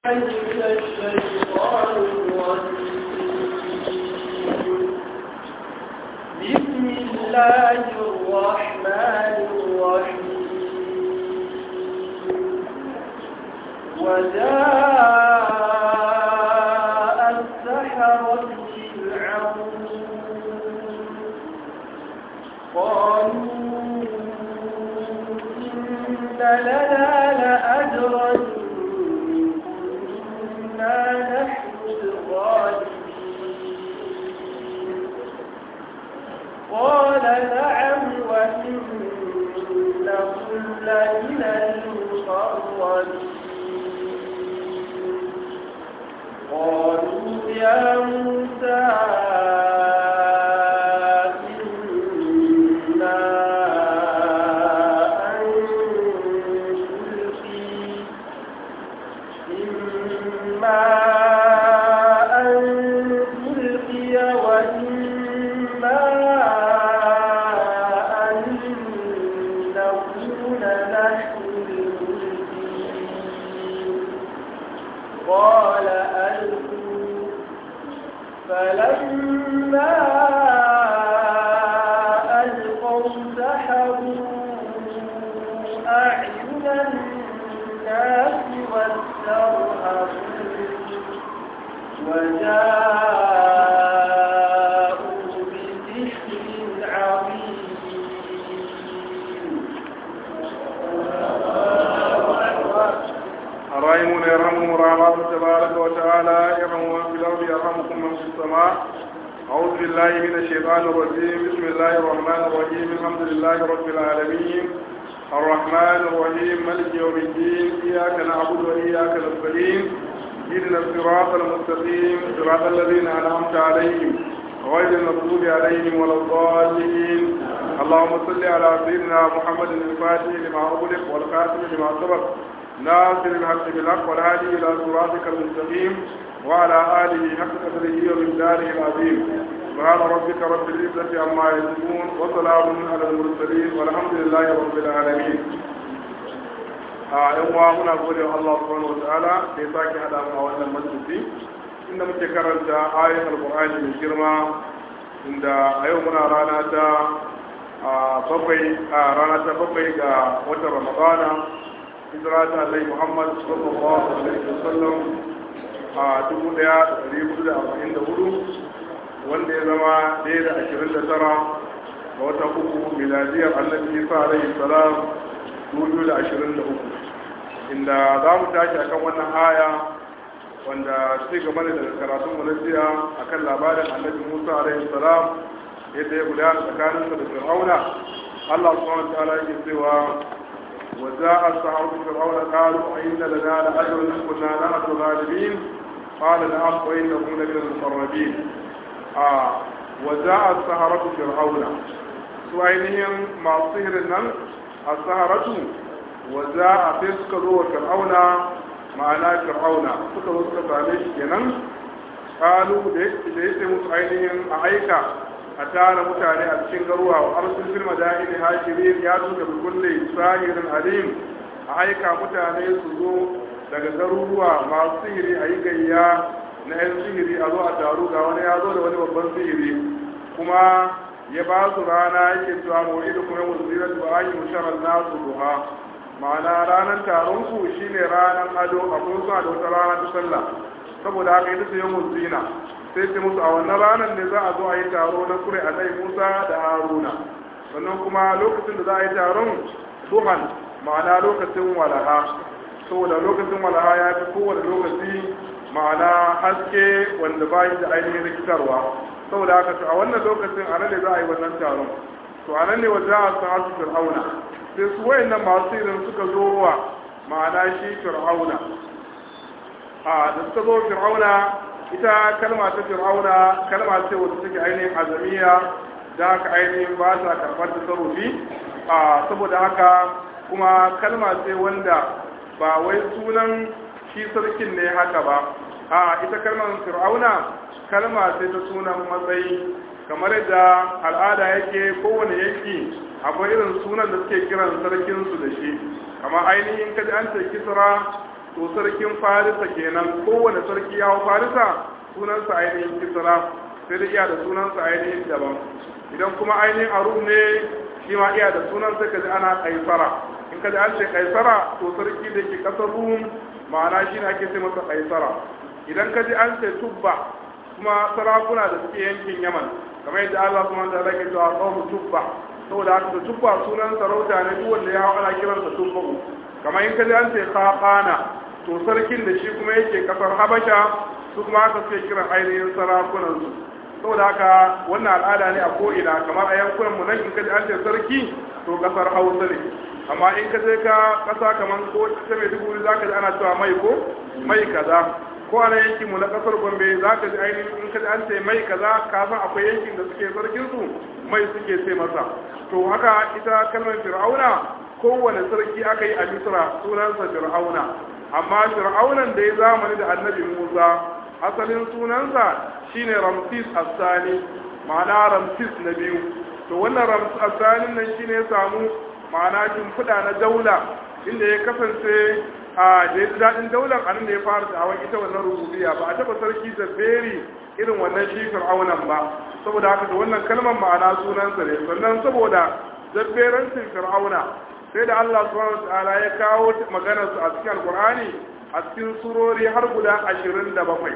من الشيطان الرجيم بسم الله الرحمن الرحيم وجاء السحرة فرعون قالوا إن لنا لأجرا إن كنا نحن الغالبين قال نعم وإنكم لمن المقربين قالوا يا موسى إنا أن تلقي إما أن تلقي وإما أن نكون نحن الملقين قال ألقوا فلما ألقوا سحروا أعين الناس واسترهبوا وجاءوا بسحر عظيم الراحمون يرحمهم الرحمن تبارك وتعالى يرحم من في الأرض يرحمكم من في السماء أعوذ بالله من الشيطان الرجيم بسم الله الرحمن الرحيم الحمد لله رب العالمين الرحمن الرحيم ملك يوم الدين إياك نعبد وإياك نستعين اهدنا الصراط المستقيم صراط الذين أنعمت عليهم غير المغضوب عليهم ولا الضالين اللهم صل على سيدنا محمد الفاتح لما أغلق والخاتم لما سبق ناصر الحق بالحق والهادي الى صراطك المستقيم وعلى اله حق قدره ومقداره العظيم سبحان ربك رب العزه عما يصفون وسلام على المرسلين والحمد لله رب العالمين a yan uwa muna gode wa Allah subhanahu wataala da ya sake hada mu a wannan majalisi inda muke karanta ayoyin alqur'ani mai girma inda a yau muna rana ta bakwai a rana ta bakwai ga watan ramadana hijira ta Allah Muhammad sallallahu alaihi wasallam a dubu daya da dari hudu da arba'in da hudu wanda ya zama ɗaya da ashirin da tara ga wata uku miladiyar annabi Isa alaihi salam dubu da ashirin da uku inda za mu tashi akan wannan aya wanda ci gaba ne daga karatun mu na jiya akan labarin annabi Musa alaihi salam yadda ya gudana tsakaninsa da Fir'auna Allah subhanahu wa ta'ala yake cewa وجاء السحرة فرعون قالوا أئن لنا لأجر إن كنا نحن الغالبين قال نعم وإنكم لمن المقربين آه وجاء السحرة فرعون سؤالهم مع الصهر النم السحرة وجاء تسكروا فرعون معنا فرعون سكروا سكروا عليه kenan قالوا da yake musu ainihin a aika a tara mutane a cikin garuwa wa arsul fil madaini hashirin ya tuka bi kulli sahirin alim a aika mutane su zo daga garuruwa masu sihiri a yi gayya na yan sihiri a zo a taru ga wani ya zo da wani babban sihiri kuma ya ba su rana yake cewa mawidu kuma yawon zirar ba an yi musharar nasu duha ma'ana ranar taron ku shine ranar ado akwai suna da wata rana ta sallah saboda haka ita ce yawon zina sai ce musu a wannan ranar ne za a zo a yi taro na kure a nai musa da haruna sannan kuma lokacin da za a yi taron duhan ma'ana lokacin walaha saboda lokacin walaha ya fi kowane lokaci ma'ana haske wanda ba da ainihin rikitarwa saboda haka a wannan lokacin a nan ne za a yi wannan taron to a nan ne wa za a san su fir'auna sai su wayannan masu irin suka zo wa ma'ana shi fir'auna a da suka zo fir'auna ita kalma ta fir'auna kalma ce wacce take ainihin azamiya da haka ainihin ba ta karɓar tasarrufi a saboda haka kuma kalma ce wanda ba wai sunan shi sarkin ne haka ba a ita kalmar fir'auna kalma ce ta sunan matsayi kamar yadda al'ada yake kowane yanki akwai irin sunan da suke kiran sarkinsu da shi kamar ainihin kaji an ce kisra to sarkin farisa kenan kowane sarki ya hau farisa sunansa ainihin kisra sai da iya da sunansa ainihin daban idan kuma ainihin arum ne shi ma iya da sunan sai ka ji ana kaisara in ka ji an ce kaisara to sarki da ke kasar rum ma'ana shi ne ake ce masa kaisara idan ka ji an ce tubba kuma sarakuna da suke yankin yaman kamar yadda allah kuma da rage cewa kawo tubba saboda haka da tubba sunan sarauta ne duk wanda ya hau ana kiransa tubba kamar in ka ji an ce kakana to sarkin da shi kuma yake kasar habasha su kuma haka suke kiran ainihin sarakunansu saboda haka wannan al'ada ne a ko'ina kamar a yankunan mu nan in ka ji an ce sarki to kasar hausa ne amma in ka je ka kasa kamar ko ta mai dubu za ka ji ana cewa mai ko mai kaza ko a nan yankin mu na kasar gombe za ka ji ainihin in ka ji an ce mai kaza ka san akwai yankin da suke sarkin su mai suke ce masa to haka ita kalmar fir'auna kowane sarki aka yi a misra sunansa fir'auna amma fir'aunan da ya zamani da annabi musa asalin sunansa shine ramsis asani ma'ana ramsis na biyu to wannan ramsis asanin nan shine ya samu ma'ana shimfiɗa na daula inda ya kasance a da ya daɗin daular anan da ya fara da hawan ita wannan rububiya ba a taɓa sarki da beri irin wannan shi fir'aunan ba saboda haka da wannan kalmar ma'ana sunansa ne sannan saboda zabberancin fir'auna sai da Allah subhanahu wa ta'ala ya kawo maganar su a cikin alqur'ani a cikin surori har guda 27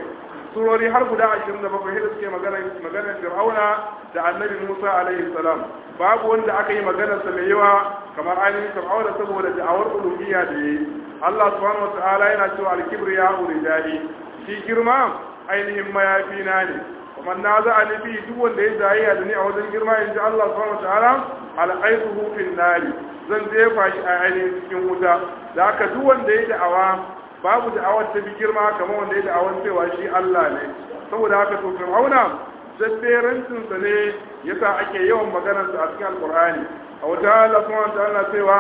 surori har guda 27 da suke magana maganar fir'auna da annabi Musa alaihi salam babu wanda aka yi maganar sa mai yawa kamar ainihin fir'auna saboda da'awar uluhiyya da yayi Allah subhanahu wa ta'ala yana cewa al-kibriya urijali shi girma ainihin mayafi na ne kuma na za a nufi duk wanda ya zayayya da ni a wajen girma in ji Allah subhanahu wa ta'ala al'aituhu fil nari zan jefa shi a ainihin cikin wuta da haka duk wanda ya da'awa babu da'awar ta bi girma kamar wanda ya da'awar cewa shi Allah ne saboda haka to fir'auna zabberancin sa ne yasa ake yawan maganar sa a cikin alqur'ani a wata Allah subhanahu wa ta'ala cewa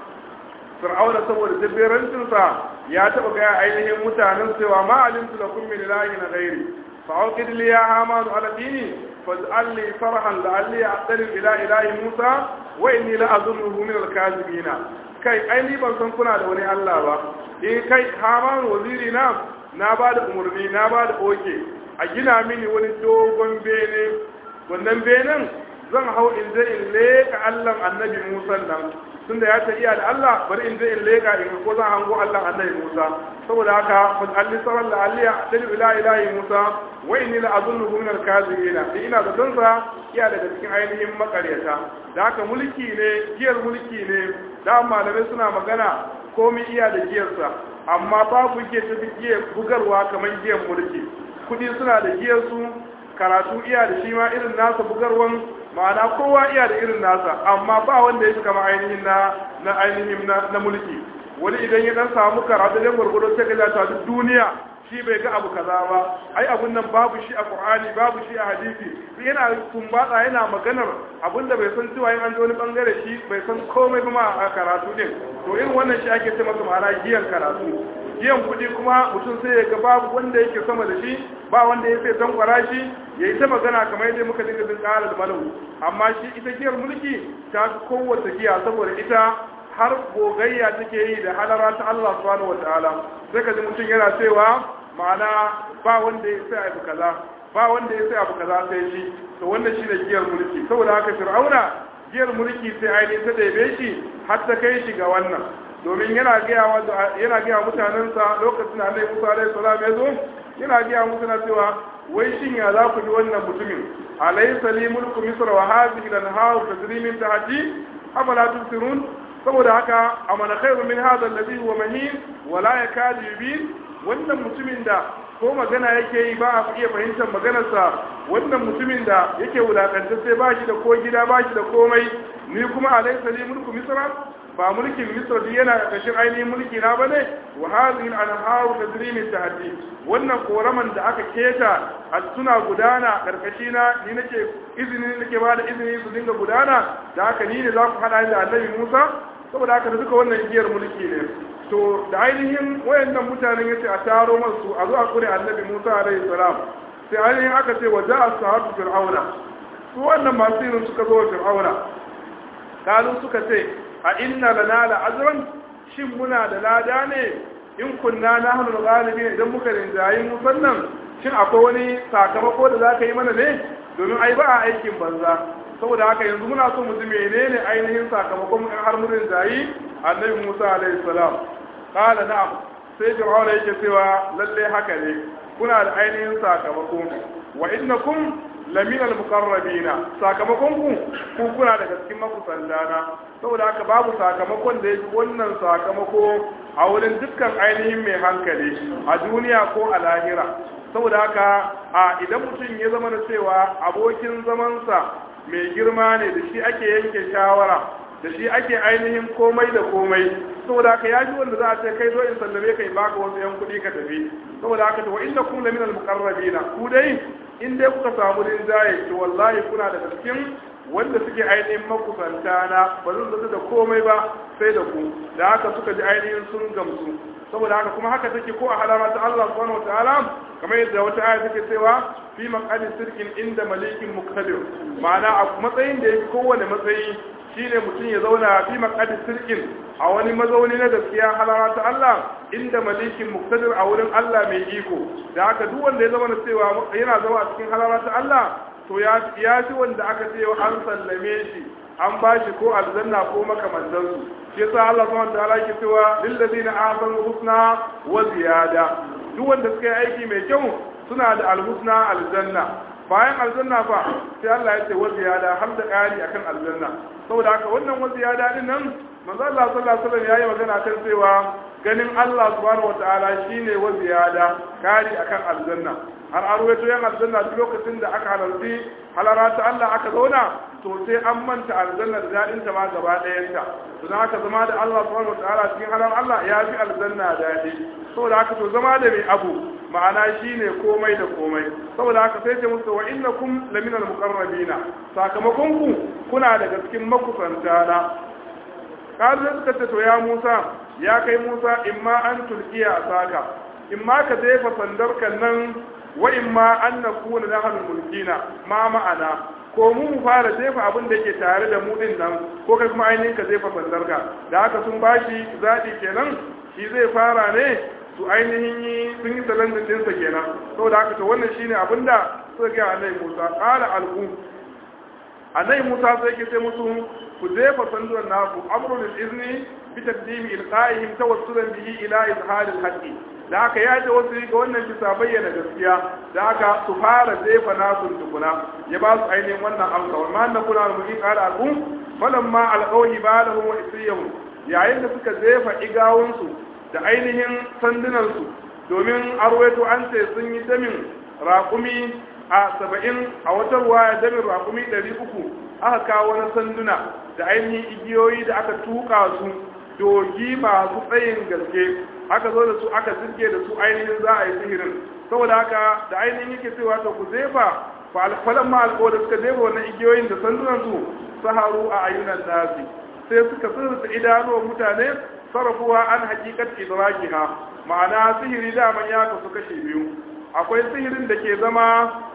fir'auna saboda zabberancin sa ya taba ga ainihin mutanen cewa ma alimtu lakum min ilahin ghairi فأوقد لي يا هامان على ديني فاجعل لي صرحا لعلي أقترب إلى إله موسى وإني لأظنه من الكاذبين kai ai ni ban san kuna da wani Allah ba eh kai Haman waziri na na ba da umarni na ba da oke a gina mini wani dogon bene wannan benen zan hau in je in leka Allah annabi Musa nan tunda ya ta iya da Allah bari in je in leka in ko zan hango Allah annabi Musa saboda haka fa alli saral la alliya tadu ila ilahi Musa wa inni la azunnuhu min al-kazibina ina da dansa iya daga cikin ainihin makaryata da haka mulki ne giyar mulki ne da malamai suna magana komai iya da giyarsa amma babu giyar ta giyar bugarwa kamar giyar mulki kudi suna da giyar su karatu iya da shi ma irin nasa bugarwan ma'ana kowa iya da irin nasa amma ba wanda ya fi kama ainihin na na ainihin na mulki wani idan ya dan samu karatu da gurgudu sai ka ta duk duniya shi bai ga abu kaza ba ai abun nan babu shi a qur'ani babu shi a hadisi yana tumbatsa yana maganar abinda bai san cewa yin an ji wani bangare shi bai san komai ba a karatu din to irin wannan shi ake ce masa ma'ana giyan karatu giyan kuɗi kuma mutum sai ya ga babu wanda yake sama da shi ba wanda ya sai tankwara shi ya yi ta magana kamar yadda muka dinga bin ƙarar malau amma shi ita giyar mulki ta fi kowace giya saboda ita har gogayya take yi da halara ta Allah subhanahu wataala sai ka ji mutum yana cewa ma'ana ba wanda ya sai abu kaza ba wanda ya sai abu kaza sai shi to wannan shine giyar mulki saboda haka fir'auna giyar mulki sai ainihin ta ɗebe shi har ta kai shi ga wannan domin yana gaya yana gaya mutanensa lokacin da Annabi Musa alaihi salam ya zo yana gaya musu na cewa wai shin ya za ku ji wannan mutumin alaysa li mulku misra wa hadhihi al-anhar tajri min tahti afala tusirun saboda haka amana khairu min hadha alladhi huwa mahin wa la yakadu yubin wannan mutumin da ko magana yake yi ba a iya fahimtar maganarsa wannan mutumin da yake wulakanta sai ba shi da ko gida ba shi da komai ni kuma alaysa li mulku misra ba mulkin misra duk yana ƙarƙashin ainihin mulki na bane wa hadhihi al-anharu tajri min tahti wannan koraman da aka keta a suna gudana ƙarƙashi na ni nake izini nake ba da izini su dinga gudana da haka ni ne za ku hada da annabi Musa saboda haka da duka wannan igiyar mulki ne to da ainihin wayannan mutanen yace a taro masu a zo a kure annabi Musa alaihi salam sai ainihin aka ce wa ja'a sahatu fir'auna su wannan masu yin suka zo wa fir'auna kalu suka ce a inna lana la azran shin muna da lada ne in kunna nahnu al-ghalibin idan muka rinjayi mu sannan shin akwai wani sakamako da zaka yi mana ne domin ai ba a aikin banza saboda haka yanzu muna so mu ji menene ainihin sakamakon in har mun rinjayi annabi Musa alaihi salam qala na'am sai Fir'auna yake cewa lalle haka ne kuna da ainihin sakamako wa innakum laminal muqarrabina sakamakon ku ku kuna daga cikin makusandana saboda haka babu sakamakon da yake wannan sakamako a wurin dukkan ainihin mai hankali a duniya ko a lahira saboda haka a idan mutum ya zama da cewa abokin zamansa mai girma ne da shi ake yanke shawara da shi ake ainihin komai da komai saboda haka ya ji wanda za a ce kai zo in sallame kai baka wasu yan kuɗi ka tafi saboda haka to wa inna kum laminal muqarrabina ku dai in dai kuka samu rinjaye to wallahi kuna da cikin wanda suke ainihin makusanta na ba zan zata da komai ba sai da ku da haka suka ji ainihin sun gamsu saboda haka kuma haka take ko a halama ta Allah subhanahu wataala kamar yadda wata aya take cewa fi maqadis sirkin inda malikin muqtadir ma'ana a matsayin da yake kowane matsayi shine mutum ya zauna fi maqadis sirkin a wani mazauni na gaskiya halama ta Allah inda malikin muqtadir a wurin Allah mai iko da haka duk wanda ya zama na cewa yana zama a cikin halama ta Allah to ya ya ci wanda aka ce an sallame shi an ba shi ko aljanna ko makamantansu shi yasa Allah subhanahu wa ta'ala yake cewa lil ladina ahsanu husna wa ziyada duk wanda suka yi aiki mai kyau suna da alhusna aljanna bayan aljanna fa sai Allah ya ce wa ziyada har da ƙari akan aljanna saboda haka wannan wa ziyada din nan manzo Allah sallallahu alaihi wasallam yayi magana kan cewa ganin Allah subhanahu wataala shine wa ziyada ƙari akan aljanna har an ruwaito yan aljanna duk lokacin da aka halarci halara ta Allah aka zauna to sai an manta aljanna da daɗin ta ma gaba ɗayanta to dan haka zama da Allah subhanahu wataala cikin halar Allah ya fi aljanna daɗi saboda haka to zama da mai abu ma'ana shine komai da komai saboda haka sai ce musu wa innakum laminal muqarrabina sakamakon ku kuna daga cikin makusanta na kazu suka ce to ya Musa ya kai Musa imma an tulkiya saka imma ka jefa sandarka nan wa imma an nakuna nahnu mulkina ma ma'ana ko mu mu fara jefa abin da yake tare da mu din nan ko kai kuma ainihin ka jefa sandarka da haka sun bashi zaɓi kenan shi zai fara ne su ainihin yi sun yi salandin dinsa kenan saboda haka to wannan shine abin da suka ga annabi Musa qala alqu annabi Musa sai ke sai musu ku jefa sandunan naku amrul izni bi taqdimi ilqa'ihim tawassulan bihi ila izhar al-haqqi da haka ya ji wasu ga wannan bisa bayyana gaskiya da haka su fara jefa nasu tukuna ya ba su ainihin wannan amsa wa ma'anna kuna mu yi qala alqu falamma alqawhi balahum wa isriyahum yayin da suka jefa igawunsu da ainihin sandunansu domin arwaito an ce sun yi damin raƙumi a saba'in a wata ruwaya damin raƙumi ɗari uku aka kawo wani sanduna da ainihin igiyoyi da aka tuka su dogi masu tsayin gaske aka zo da su aka zirge da su ainihin za a yi sihirin saboda haka da ainihin yake cewa ta ku zefa fa alfalan ma alƙo da suka zefa wannan igiyoyin da sandunan su saharu a ayyunan nasi sai suka sirrita idanuwan mutane sarrafuwa an hakikat idrakiha ma'ana sihiri daman ya kasu kashe biyu akwai sihirin da ke zama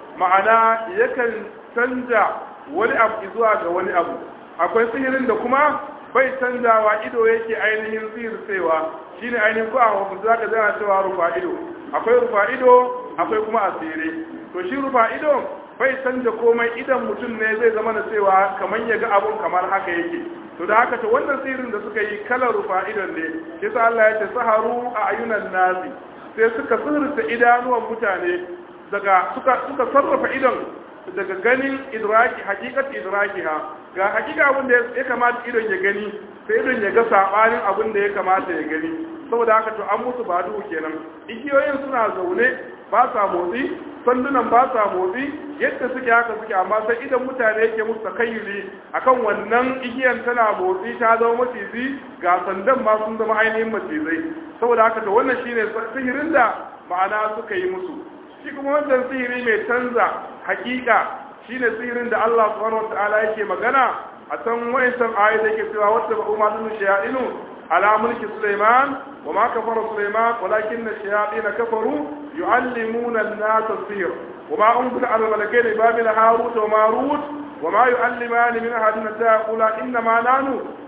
ma'ana yakan canja wani abu zuwa ga wani abu akwai sihirin da kuma bai canjawa ido yake ainihin sihircewa shine ainihin ko a wasu zaka zana cewa rufa ido akwai rufa ido akwai kuma asiri to shi rufa ido bai canja komai idan mutum ne zai zama da cewa kamar ya ga abun kamar haka yake to da haka to wannan sirrin da suka yi kalar rufa idon ne yasa Allah ya ce saharu a ayunan nasi sai suka sirrita idanuwan mutane daga suka suka sarrafa idon daga ganin idraki hakikat idrakiha ga hakika abin da ya kamata idon ya gani sai idon ya ga sabanin abin da ya kamata ya gani saboda haka to an musu ba duhu kenan igiyoyin suna zaune ba sa motsi sandunan ba sa motsi yadda suke haka suke amma sai idan mutane yake musu takayyuli akan wannan igiyan tana motsi ta zama maciji ga sandan ma sun zama ainihin macizai saboda haka to wannan shine sihirin da ma'ana suka yi musu shi kuma wannan sihiri mai canza hakika shine sihirin da Allah subhanahu wataala yake magana a can wayancan ayoyi da yake cewa wata ba umma dun shayadinu ala mulki Sulaiman wa ma kafara Sulaiman walakin ash-shayatin kafaru yu'allimuna an-nasa as-sihr wa ma unzila ala malakaini bi babil harut wa marut wa ma yu'allimani min ahadin hatta yaqula inna ma nanu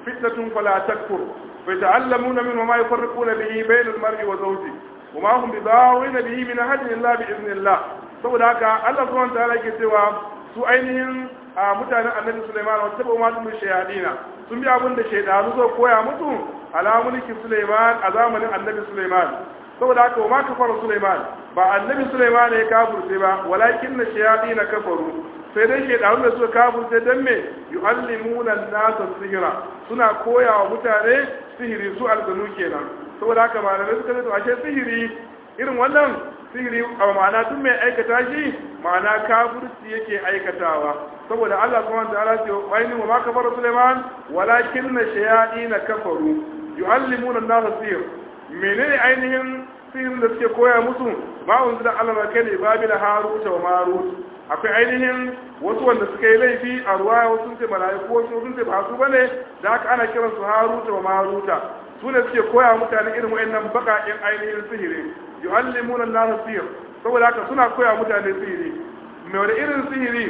فتنة فلا تكفر فيتعلمون منه ما يفرقون به بين المرء وزوجه وما هم بضارين به من أحد إلا بإذن الله saboda haka Allah subhanahu wa ta'ala yake cewa su ainihin a mutanen annabi Sulaiman wa tabu ma dun shayadina sun bi abin da shaydanu zo koya musu ala mulki Sulaiman a zamanin annabi Sulaiman saboda haka wa ma kafara Sulaiman ba annabi Sulaiman ya kafirce ba walakin na shayadina kafaru sai dai shaydanu da suka kafirce dan me yu'allimuna an-nasa sihira suna koya wa mutane sihiri su aljanu kenan saboda haka malamai suka ce to ashe sihiri irin wannan sihiri a ma'ana duk mai aikata shi ma'ana kafirci yake aikatawa saboda Allah subhanahu wa ta'ala ce bayni wa ma kafara Sulaiman walakin na shayatin kafaru yu'allimuna an-nasa sihir menene ainihin sihirin da suke koya musu ma unzila Allah ma kai babil harut wa marut akwai ainihin wasu wanda suka yi laifi a ruwa wasu sun ce mala'iku wasu sun ce ba su bane da haka ana kiransu haruta wa maruta su ne suke koya mutane irin wa'annan baƙaƙen ainihin sihiri yu'allimuna an-nasa sihir saboda haka suna koya mutane sihiri me wani irin sihiri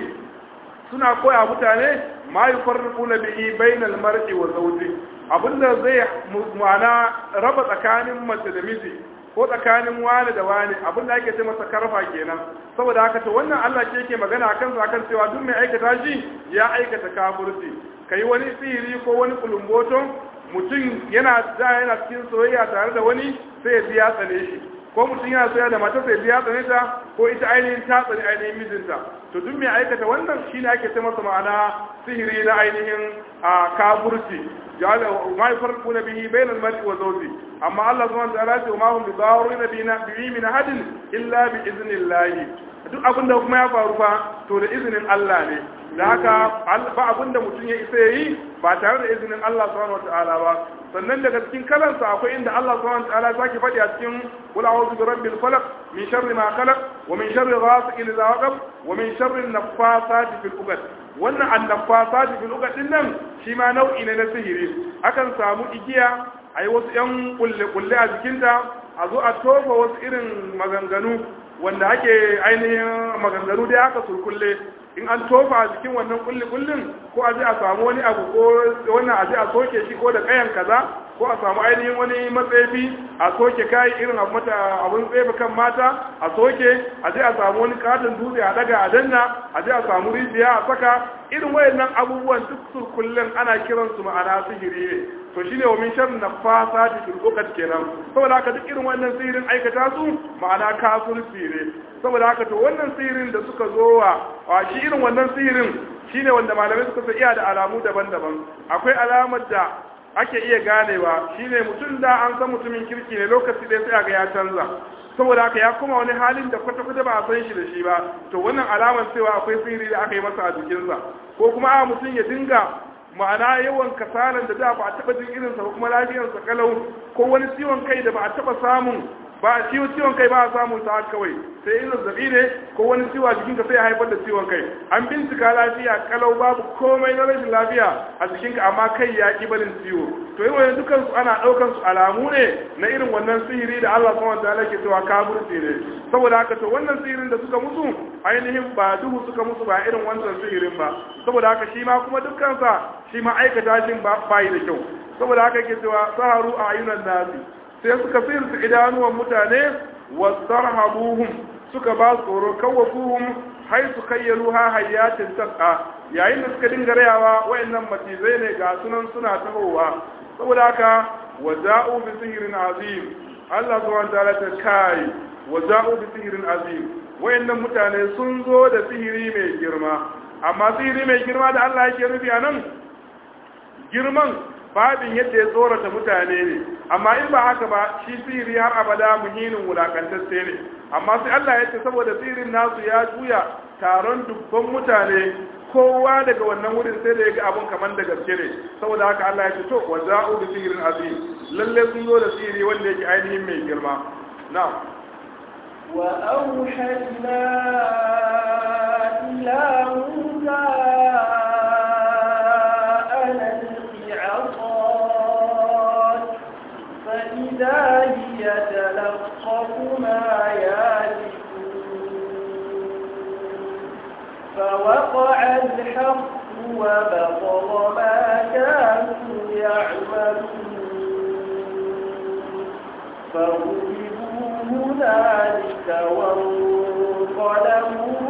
suna koya mutane ma yufarriquna bihi bainal mar'i wa zawji abinda zai ma'ana raba tsakanin mace da miji ko tsakanin wani da wani abinda ake ce masa karfa kenan saboda haka to wannan Allah ke yake magana akan sa akan cewa duk mai aikata shi ya aikata kafirci kai wani sihiri ko wani kulumboton mutum yana da yana cikin soyayya tare da wani sai ya ji ya tsane shi ko mutum yana soyayya da mata sai ya tsane ta ko ita ainihin ta tsane ainihin mijinta to duk mai aikata wannan shine ake ce masa ma'ana sihiri na ainihin a kafirci jala ma yafarquna bihi bainal mar'i wa zawji amma Allah subhanahu wa ta'ala ce ma hum bidarrina bihi min hadin illa bi iznillah duk abin da kuma ya faru fa to da izinin Allah ne da haka ba abin da mutum ya isa yi ba tare da izinin Allah subhanahu wataala ba sannan daga cikin kalansa akwai inda Allah subhanahu wataala zaki faɗi a cikin qul a'udhu bi rabbil falaq min sharri ma khalaq wa min sharri ghasiqin idha waqab wa min sharri an-naffasati fil 'uqad wannan an-naffasati fil 'uqad din nan shi ma nau'i ne na sihiri akan samu igiya ayi wasu yan kulle kulle a jikinta a zo a tofa wasu irin maganganu wanda ake ainihin maganganu dai haka sulkulle in an tofa a cikin wannan kulli kullin ko a je a samu wani abu ko wannan a je a soke shi ko da kayan kaza ko a samu ainihin wani matsefi a soke kai irin abu mata abun tsefe kan mata a soke a je a samu wani katon dutse a daga a danna a je a samu rijiya a saka irin wayannan abubuwan duk sulkullin ana kiransu ma'ana sihiri ne to shine wa min sharri nafasati fil uqad kenan saboda haka duk irin wannan sihirin aikata su ma'ana kafirci ne saboda haka to wannan sihirin da suka zo wa shi irin wannan sihirin shine wanda malamai suka sa iya da alamu daban-daban akwai alamar da ake iya ganewa shine mutum da an san mutumin kirki ne lokaci ɗaya sai ga ya canza saboda haka ya kuma wani halin da kwata-kwata ba a san shi da shi ba to wannan alamar cewa akwai sihiri da aka yi masa a jikinsa ko kuma a mutum ya dinga ma'ana yawan kasalan da da ba a taba jin irinsa ba kuma lafiyarsa kalau ko wani ciwon kai da ba a taba samun ba a ciwon ciwon kai ba a samun sa kawai sai in zazzabi ne ko wani ciwo a jikinka sai ya haifar da ciwon kai an bincika lafiya kalau babu komai na rashin lafiya a jikinka amma kai ya ki barin ciwo to irin wannan dukan su ana daukan su alamu ne na irin wannan sihiri da Allah subhanahu wataala ke cewa kafirci ne saboda haka to wannan sihirin da suka musu ainihin ba duhu suka musu ba irin wannan sihirin ba saboda haka shi ma kuma dukkan sa shi ma aikata shi ba bai da kyau saboda haka yake cewa saharu a ayunan nasi sai suka sirta idanuwan mutane wasarhabuhum suka ba su tsoro kawafuhum hai su kayyalu ha hayyatin tas'a yayin da suka dinga rayawa wayannan matizai ne ga sunan suna tahowa saboda haka waja'u bi sihrin azim Allah subhanahu wa ta'ala ta kai waja'u bi sihrin azim wayannan mutane sun zo da sihiri mai girma amma sihiri mai girma da Allah yake nufi anan girman babin yadda ya tsorata mutane ne amma in ba haka ba shi sihiri har abada muhinin wulakantacce ne amma sai Allah ya ce saboda sihirin nasu ya juya taron dubban mutane kowa daga wannan wurin sai da ya ga abun kamar da gaske ne saboda haka Allah ya ce to wa za'u bi sihirin azim lalle sun zo da sihiri wanda yake ainihin mai girma na'am wa auhayna ila musa فإذا هي تلقف ما يافكون فوقع الحق وبطل ما كانوا يعملون فغلبوا هنالك وانقلبوا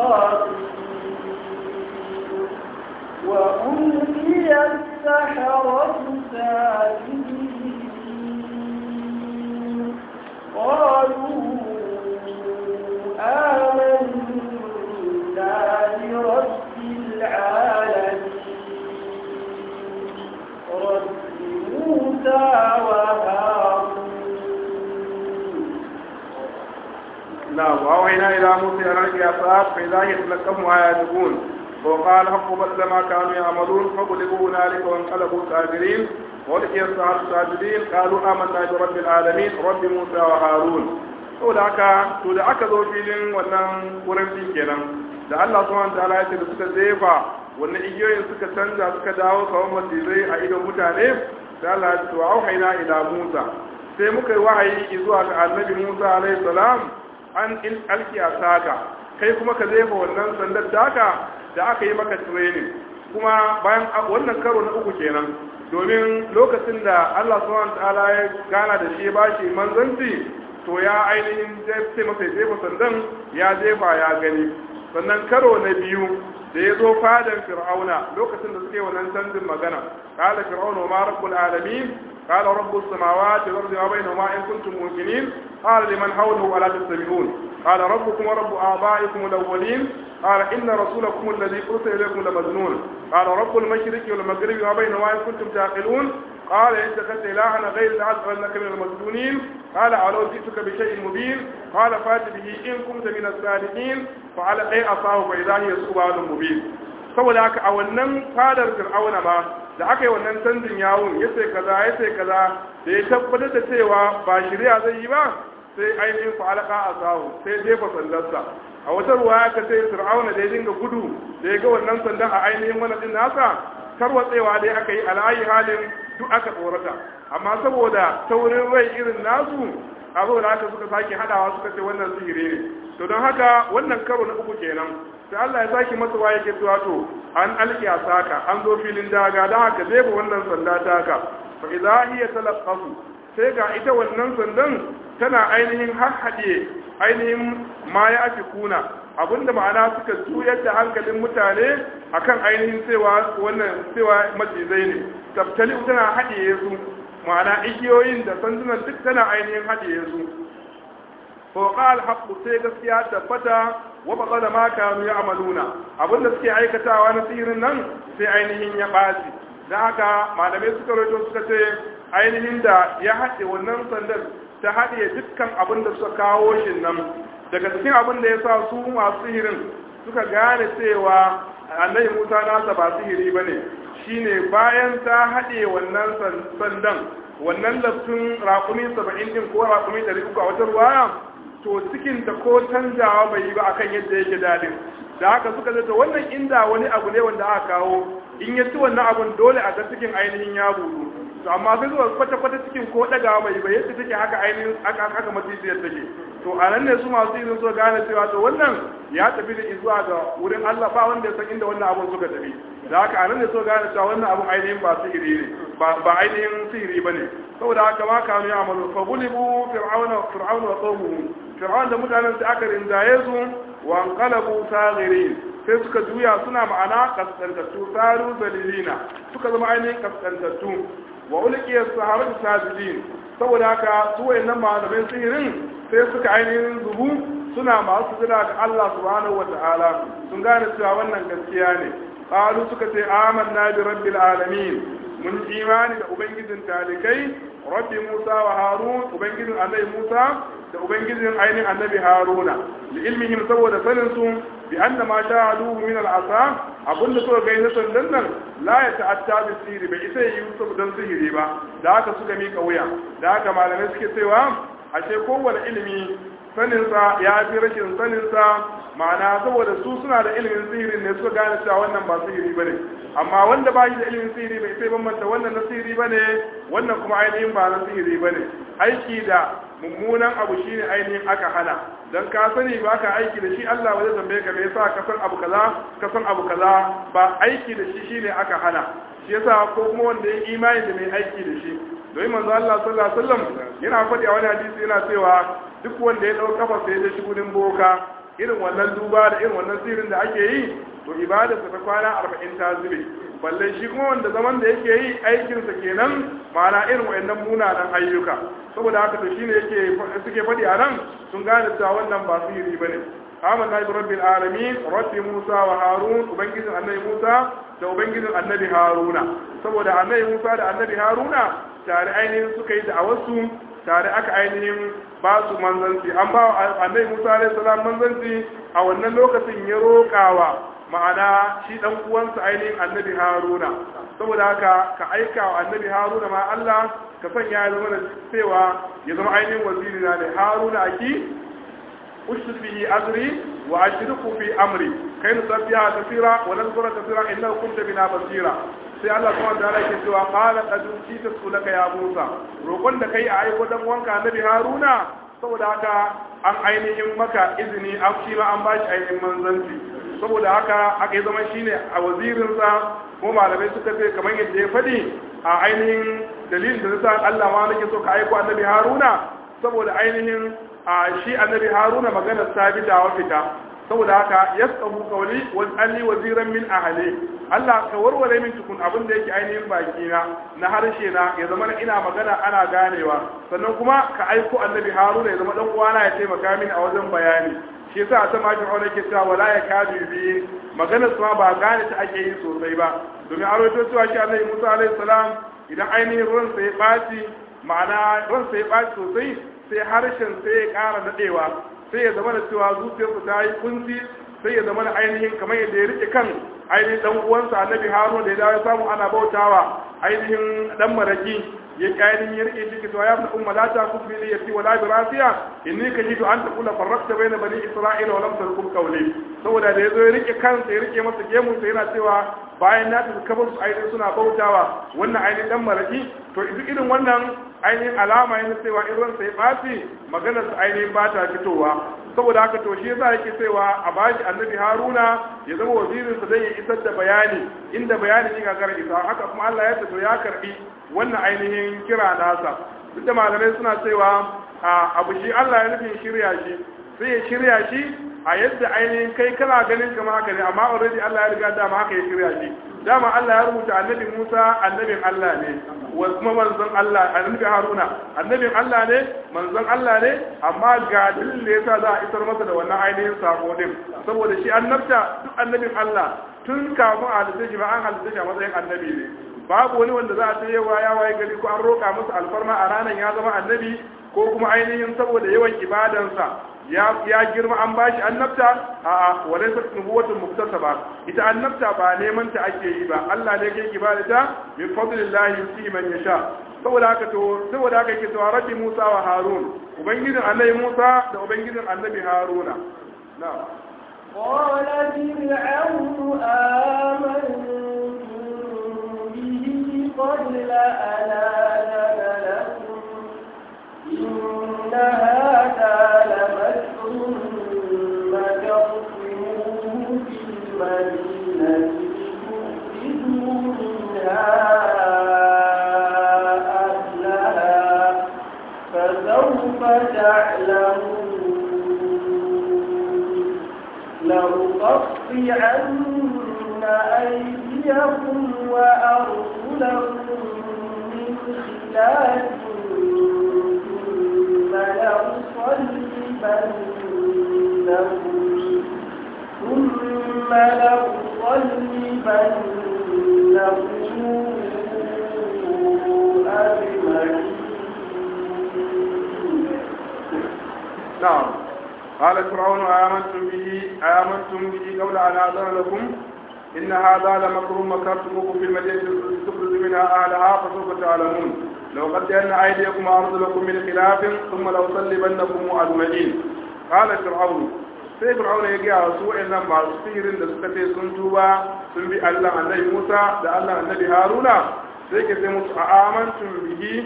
صاغرين وألقي السحرة ساجدين قالوا آمنا برب العالمين رب موسى وهارون نعم وأوحينا إلى موسى أن ألقي عصاك فإذا هي تلقف ما يأفكون وقال حق بدل ما كانوا يعملون فغلبوا هنالك وانقلبوا ساجدين ولقي السحرة ساجدين قالوا آمنا برب العالمين رب موسى وهارون to da aka to da aka zo filin wannan wurin din kenan da Allah subhanahu wataala ya ce da suka zefa wannan igiyoyin suka canza suka dawo kawai macizai a idon mutane da Allah ya ce to auhayna ila Musa sai muka yi wahayi zuwa ga annabi Musa alaihi salam an il alki asaka kai kuma ka zefa wannan sandar taka da aka yi maka training kuma bayan wannan karo na uku kenan domin lokacin da Allah subhanahu wataala ya gana da shi ya bashi manzanci to ya ainihin sai masa jefa sandan ya jefa ya gani sannan karo na biyu da ya zo fadan fir'auna lokacin da suke wannan canjin magana qala fir'auna ma rabbul alamin qala rabbus samawati wal ardi wa bainahuma in kuntum muqinin qala liman hawlahu ala tastami'un qala rabbukum wa rabbu abaikum al-awwalin qala inna rasulakum alladhi ursila ilaykum lamajnun qala rabbul mashriqi wal maghribi wa bainahuma in kuntum taqilun قال إن اتخذت إلها غير لأجعلنك من المسجونين قال أولو جئتك بشيء مبين قال فات به إن كنت من الصادقين فعلى أي أصاه فإذا هي سؤال مبين saboda haka a wannan fadar fir'auna ma da aka yi wannan canjin yawon ya sai kaza ya sai kaza da ya tabbatar da cewa ba shirya zai yi ba sai ainihin fa'alaka a sahu sai jefa sandarsa a wata ruwa aka sai fir'auna da ya dinga gudu da ya ga wannan sandan a ainihin wani din nasa tarwatsewa dai aka yi al'ayi halin duk aka tsorata amma saboda taurin rai irin nasu a da haka suka sake hadawa suka ce wannan sihiri ne to don haka wannan karo na uku kenan sai Allah ya sake masa waye ke cewa to an alki saka an zo filin daga don haka zai wannan sanda taka fa idza hiya talaqqafu sai ga ita wannan sandan tana ainihin harhaɗe ainihin ma ya ake kuna abinda ma'ana suka juyar da hankalin mutane akan ainihin cewa wannan cewa macizai ne tabtali tana haɗiye su ma'ana igiyoyin da sandunan duk tana ainihin haɗiye su fawqa al-haqqu sai gaskiya tabbata wa baqala ma kanu ya'maluna abinda suke aikatawa na sihirin nan sai ainihin ya ɓaci dan haka malamai suka rawaito suka ce ainihin da ya haɗe wannan sandar ta haɗe dukkan abin da suka kawo shi nan daga cikin abin da ya sa su masu sihirin suka gane cewa annabi musa nasa ba sihiri ba ne shine bayan ta haɗe wannan sandan wannan laftun raƙumi saba'in din ko raƙumi ɗari uku a wata ruwaya to cikin da ko canjawa bai yi ba akan yadda yake daɗin da haka suka zata wannan inda wani abu ne wanda aka kawo in ya ci wannan abun dole a ga cikin ainihin ya budu to amma sai zuwa kwata-kwata cikin ko ɗagawa bai ba yadda take haka ainihin aka aka macijiyar take to a nan ne su masu izin so gane cewa to wannan ya tafi da zuwa ga wurin Allah ba wanda ya san inda wannan abun suka tafi da haka a nan ne so gane cewa wannan abun ainihin ba sihiri ne ba ba ainihin sihiri bane saboda haka ma kanu ya amalu fa bulibu fir'auna fir'auna wa qawmuhu fir'auna da mutanen sai aka rinjaye su wa anqalabu saghirin sai suka juya suna ma'ana kaskantattu saru dalilina suka zama ainihin kaskantattu wa ulqiyas saharatu sajidin saboda haka su wayannan malaman sihirin sai suka ainihin zubu suna masu sujada ga Allah subhanahu wata'ala sun gane cewa wannan gaskiya ne qalu suka ce amanna bi rabbil alamin mun imani da ubangijin talikai rabbi Musa wa Harun ubangijin annabi Musa da ubangijin ainihin annabi Haruna li ilmihim saboda sanin su bi anna ma sha'aluhu min al-asa abunda suka ga na sandan nan la ya ta'atta bi sihiri bai isa yi Yusuf dan sihiri ba da haka suka mika wuya da haka malamai suke cewa ashe kowane ilimi saninsa ya fi rashin saninsa ma'ana saboda su suna da ilimin sihirin ne suka gane cewa wannan ba sihiri bane amma wanda ba shi da ilimin sihiri bai sai bambanta wannan na sihiri bane wannan kuma ainihin ba na sihiri bane aiki da mummunan abu shine ainihin aka hana dan ka sani ba ka aiki da shi Allah ba zai tambaye ka me yasa ka san abu kaza ka san abu kaza ba aiki da shi shine aka hana shi yasa ko kuma wanda ya imani da mai aiki da shi domin manzo Allah sallallahu alaihi wasallam yana faɗi a wani hadisi yana cewa duk wanda ya dau kafa sai ya shi gudun boka irin wannan duba da irin wannan sirrin da ake yi to ibadarsa ta kwana 40 ta zube balle shi kuma wanda zaman da yake yi aikinsa kenan ma'ana irin wayannan munanan ayyuka saboda haka to shine yake suke faɗi a nan sun gane cewa wannan ba sihiri bane amanna bi rabbil alamin rabbi musa wa harun ubangijin annabi musa da ubangijin annabi haruna saboda annabi musa da annabi haruna tare ainihin suka yi da'awarsu tare aka ainihin ba su manzanci an ba annabi musa alaihi salam manzanci a wannan lokacin ya roƙawa ma'ana shi dan uwansa ainihin annabi haruna saboda haka ka aika wa annabi haruna ma Allah ka sanya ya zama da cewa ya zama ainihin waziri na ne haruna aki ushrid bihi azri wa ashriku fi amri kai nu sabiya tafira wa nazkura tafira innahu kunta bina basira sai Allah kuma da Allah yake cewa qala qad utita sulaka ya Musa roƙon da kai a aiko dan wanka annabi haruna saboda haka an ainihin maka izini an shi ma an bashi ainihin manzanci saboda haka aka yi zama shine a wazirinsa ko malamai suka ce kamar yadda ya faɗi a ainihin dalilin da nasa Allah ma nake so ka aiko annabi Haruna saboda ainihin a shi annabi Haruna magana sabita wa fita saboda haka yasabu qawli wa alli waziran min ahli Allah ka warware min tukun abin da yake ainihin baki na na harshe na ya zama ina magana ana ganewa sannan kuma ka aiko annabi Haruna ya zama dan uwana ya taimaka mini a wajen bayani shi yasa a sama fir'aun yake cewa wala ya kadu bi maganar su ba gane ta ake yi sosai ba domin an rawaito cewa shi annabi Musa alaihi salam idan ainihin ruwan sa ya baci ma'ana ruwan sa ya baci sosai sai harshen sai ya ƙara nadewa sai ya zama da cewa zuciyarsa ta yi kunci sai ya zama da ainihin kamar yadda ya rike kan ainihin dan uwansa annabi Harun da ya dawo ya samu ana bautawa ainihin dan maraki ya kayan ya rike shi to ya fi umma la ta kufi li yati wala bi rafiya inni kajidu an taqula farraqta bayna bani isra'ila wa lam tarkum qawli saboda da yazo ya rike kansa ya rike masa gemu sai yana cewa bayan na tafi kabar su ainihin suna bautawa wannan ainihin dan maraki to duk irin wannan ainihin alama yana cewa in ransa ya ɓaci maganar su ainihin ba ta fitowa saboda haka to shi yasa yake cewa a bashi annabi haruna ya zama wazirinsa zai ya isar da bayani inda bayani ya gagara isa haka kuma allah ya to ya karbi wannan ainihin kira nasa duk da malamai suna cewa abu shi allah ya nufin shirya shi sai ya shirya shi a yadda ainihin kai kana ganin kama haka ne amma already allah ya riga dama haka ya shirya shi dama allah ya rubuta annabi musa annabin allah ne wa kuma manzon Allah annabi Haruna annabin Allah ne manzon Allah ne amma ga dalilin da yasa za a isar masa da wannan ainihin sako din saboda shi annabta duk annabin Allah tun kafin a halitta shi ba an halitta shi a matsayin annabi ne babu wani wanda za a ce yawa ya waye gari ko an roƙa masa alfarma a ranar ya zama annabi ko kuma ainihin saboda yawan ibadansa ya ya girma an bashi annabta a a walai sa nubuwatun muktasaba ita annabta ba neman ta ake yi ba Allah ne yake ibadata min fadlillahi yusi man yasha saboda haka to saboda haka yake cewa rabbi Musa wa Harun ubangijin annabi Musa da ubangijin annabi Haruna na'am قال فرعون آمنتم به قبل أن آذن لكم إن هذا لمكر مكرتموه في المدينة لتخرجوا منها أهلها فسوف تعلمون لأقطعن أيديكم وأرجلكم من خلاف ثم لأصلبنكم ثم لأصلبنكم أجمعين نعم قال فرعون آمنتم به آمنتم به قبل أن آذن لكم إن هذا لمكر مكرتموه في المدينة تخرج منها أهلها فسوف تعلمون لو قد أن أيديكم وأرجلكم من خلاف ثم لأصلبنكم أجمعين قال فرعون sai fir'auna ya gaya wasu wa'annan masu sihirin da suka ce sun tuba sun bi Allah annabi Musa da Allah annabi Haruna sai ke sai musu a amantum bihi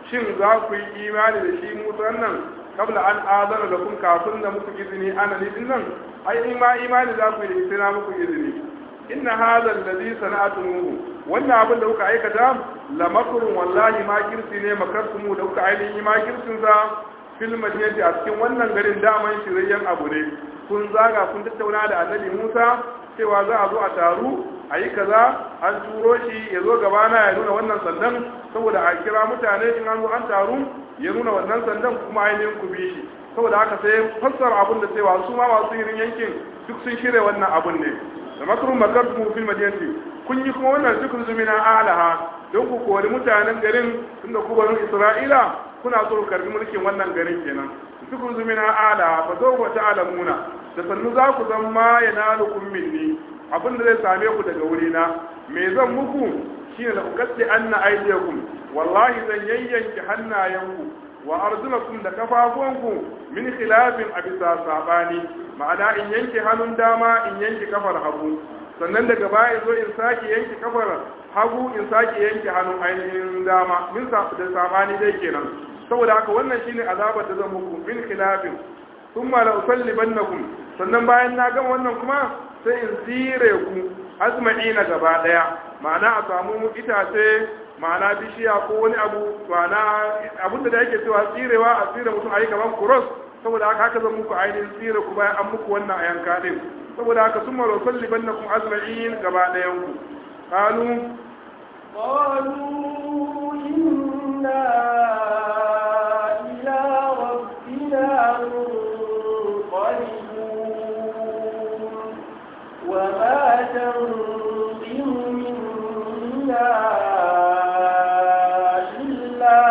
shin za ku yi imani da shi Musa nan kabla an azana da kun kafin da muku izini ana ni din nan ai in ma imani za ku yi sai na muku izini inna hadha alladhi sana'tumuhu wannan abin da kuka aikata la makrun wallahi ma kirsi ne makartumu da kuka ainihin ma kirsin sa fil madinati a cikin wannan garin daman shirayyen abu ne kun zaga kun tattauna da annabi Musa cewa za a zo a taru a yi kaza an turo shi ya zo gabana ya nuna wannan sandan saboda a kira mutane in an zo an taru ya nuna wannan sandan kuma ainihin ku bi shi saboda haka sai fassara abin da cewa su ma masu irin yankin duk sun shirya wannan abun ne da makarun makartu fil madinati kun yi kuma wannan duk zumina alaha don ku kori mutanen garin tunda ku banu isra'ila kuna so ku karbi mulkin wannan garin kenan duk zumina alaha fa zo ta alamuna da sannu za ku zan ma yanalukum minni abin da zai same ku daga wurina me zan muku shine la ukatti anna aydiyakum wallahi zan yayyanki hannayenku wa arzulakum da kafafuwanku min khilafin a bisa sabani ma'ana in yanke hannun dama in yanke kafar hagu sannan daga baya zo in sake yanke kafar hagu in sake yanke hannun ainihin dama min da sabani dai kenan saboda haka wannan shine azabar da zan muku min khilafin thumma la usallibannakum sannan bayan na gama wannan kuma sai in tsire ku azma'ina gaba daya ma'ana a samu itace ma'ana bishiya ko wani abu ma'ana abinda da yake cewa tsirewa a tsire mutum ayi gaban kuros saboda haka haka zan muku ainihin tsire ku bayan an muku wannan a yanka din saboda haka sun maro salli banna kuma azma'in gaba ɗayan ku qalu قالوا إنا إلى ربنا منقلبون وما تنقم منا إلا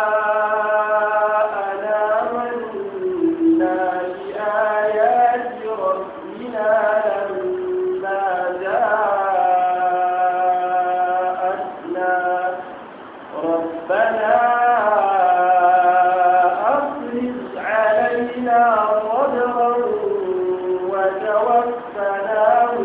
أن آمنا بآيات ربنا لما جاءتنا ربنا أفرغ علينا صبرا وتوفنا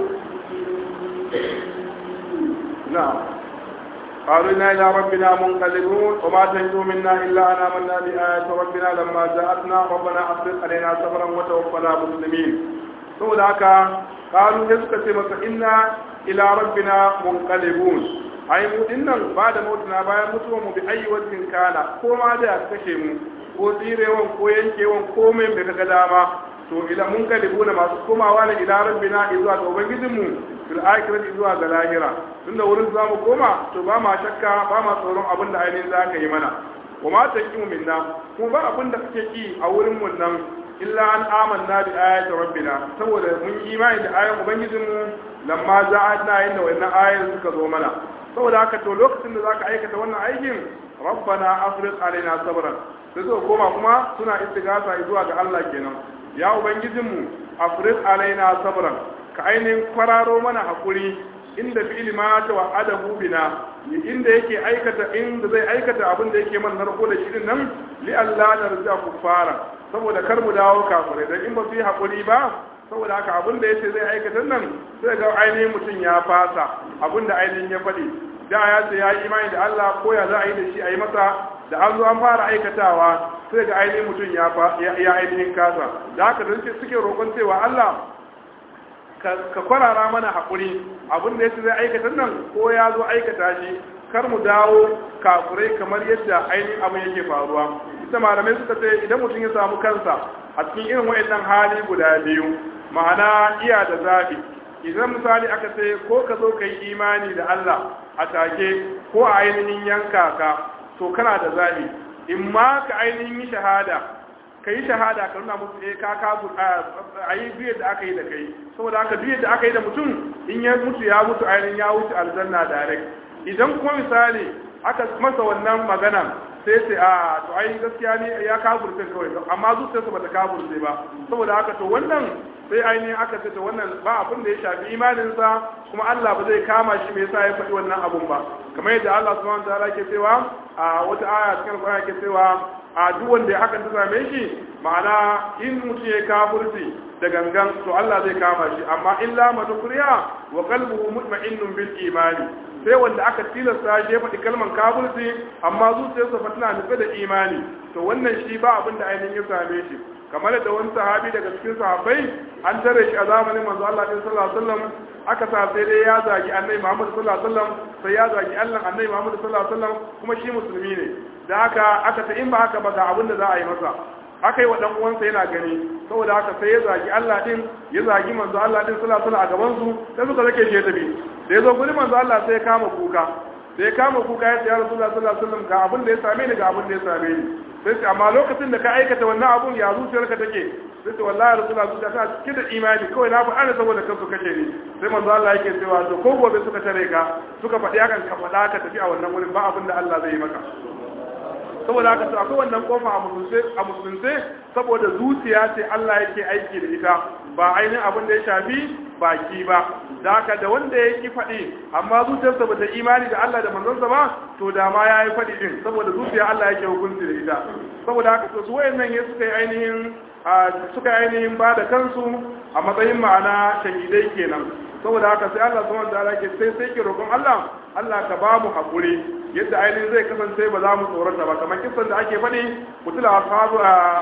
مسلمين na'am قالوا إنا إلى ربنا منقلبون وما تنجو منا إلا أن آمنا بآيات ربنا لما جاءتنا ربنا أفرغ علينا صبرا وتوفنا مسلمين saboda haka kalu sai suka ce masa inna ila rabbina munqalibun ai mu dinnan ba da mutuna bayan mutuwa mu bi ayi wajin kana ko ma da ya kashe mu ko tsirewan ko yankewan ko mai bai kaga dama to ila munqalibuna masu komawa ne ila rabbina zuwa ga ubangijinmu fil akhirati zuwa ga lahira tunda wurin za mu koma to ba ma shakka ba ma tsoron abin da ainihin za ka yi mana wa ma taqimu minna kuma ba abin da kake ki a wurin mun nan illa an amanna bi ayati rabbina saboda mun yi imani da ayan ubangijinmu lamma za'atna inda wannan ayoyin suka zo mana saboda haka to lokacin da zaka aikata wannan aikin rabbana afriq alaina sabran sai zo koma kuma suna istighatha zuwa ga Allah kenan ya ubangijinmu afriq alaina sabran ka ainihin kwararo mana hakuri inda fi'il ma ta wa'adahu bina inda yake aikata inda zai aikata abin da yake man narko da shirin nan li Allah narja kuffara saboda kar mu dawo kafirai dan in ba su yi hakuri ba saboda haka abin da yace zai aikata nan sai ga ainihin mutum ya fasa abin da ainihin ya faɗi da ya ce ya yi imani da Allah ko ya za a yi da shi a yi masa da an zo an fara aikatawa sai ga ainihin mutum ya ya ainihin kasa da haka dan suke roƙon cewa Allah ka kwarara mana haƙuri abin da ya ce zai aikata nan ko ya zo aikata shi kar mu dawo kafurai kamar yadda ainihin abin yake faruwa ita malamai suka ce idan mutum ya samu kansa a cikin irin wa'annan hali guda biyu ma'ana iya da zaɓi idan misali aka ce ko ka zo ka yi imani da Allah a take ko a ainihin yanka ka to kana da zaɓi in ma ka ainihin yi shahada ka yi shahada ka nuna musu eh ka kafu a yi duk da aka yi da kai saboda haka duk da aka yi da mutum in ya mutu ya mutu ainihin ya wuce aljanna direct idan kuma misali aka masa wannan magana sai ce a to ai gaskiya ne ya kafurce kawai amma zuciyarsa bata kafurce ba saboda haka to wannan sai ainihin aka ce to wannan ba abin da ya shafi imaninsa kuma Allah ba zai kama shi me yasa ya faɗi wannan abun ba kamar yadda Allah subhanahu wa ta'ala ke cewa a wata aya cikin Qur'ani ke cewa a duk wanda ya hakan ta same shi ma'ana in mutum ya kafirci da gangan to Allah zai kama shi amma illa man ukriya wa qalbuhu mutma'innun bil imani sai wanda aka tilasta shi ya faɗi kalman kafirci amma zuciyarsa fa tana nufe da imani to wannan shi ba abin da ainihin ya same shi kamar da wani sahabi daga cikin sahabbai an tare shi a zamanin manzo Allah sallallahu alaihi wasallam aka sa sai dai ya zagi annabi Muhammad sallallahu alaihi wasallam sai ya zagi Allah annabi Muhammad sallallahu alaihi wasallam kuma shi musulmi ne da haka aka ta in ba haka ba ga abin da za a yi masa aka yi wa dan uwansa yana gani saboda haka sai ya zagi Allah din ya zagi manzo Allah din sallallahu alaihi wasallam a gaban su sai suka zake shi ya tafi da yazo gurin manzo Allah sai ya kama kuka sai ya kama kuka ya ce ya Rasulullah sallallahu alaihi wasallam ga abin da ya same ni ga abin da ya same ni sai ce amma lokacin da ka aikata wannan abun ya zuciyarka take sai ce wallahi Rasulullah zuciya ta cike da imani kawai na faɗa ne saboda kansu kace ni sai manzo Allah yake cewa to ko gobe suka tare ka suka faɗi hakan ka faɗa ka tafi a wannan wurin ba abin da Allah zai yi maka saboda haka to akwai wannan kofa a musulunce a musulunce saboda zuciya ce Allah yake aiki da ita ba ainihin abin da ya shafi baki ba da haka da wanda ya ki faɗi amma zuciyarsa ba ta imani da Allah da manzonsa ba to da ma ya yi faɗi din saboda zuciya Allah yake hukunci da ita saboda haka to su wayannan ne suka yi ainihin suka yi ainihin ba da kansu a matsayin ma'ana shahidai kenan saboda haka sai Allah subhanahu wa ta'ala ke sai sai ke roƙon Allah Allah ka ba mu haƙuri yadda ainihin zai kasance ba za mu tsorata ba kamar kisan da ake faɗi mutula ashabu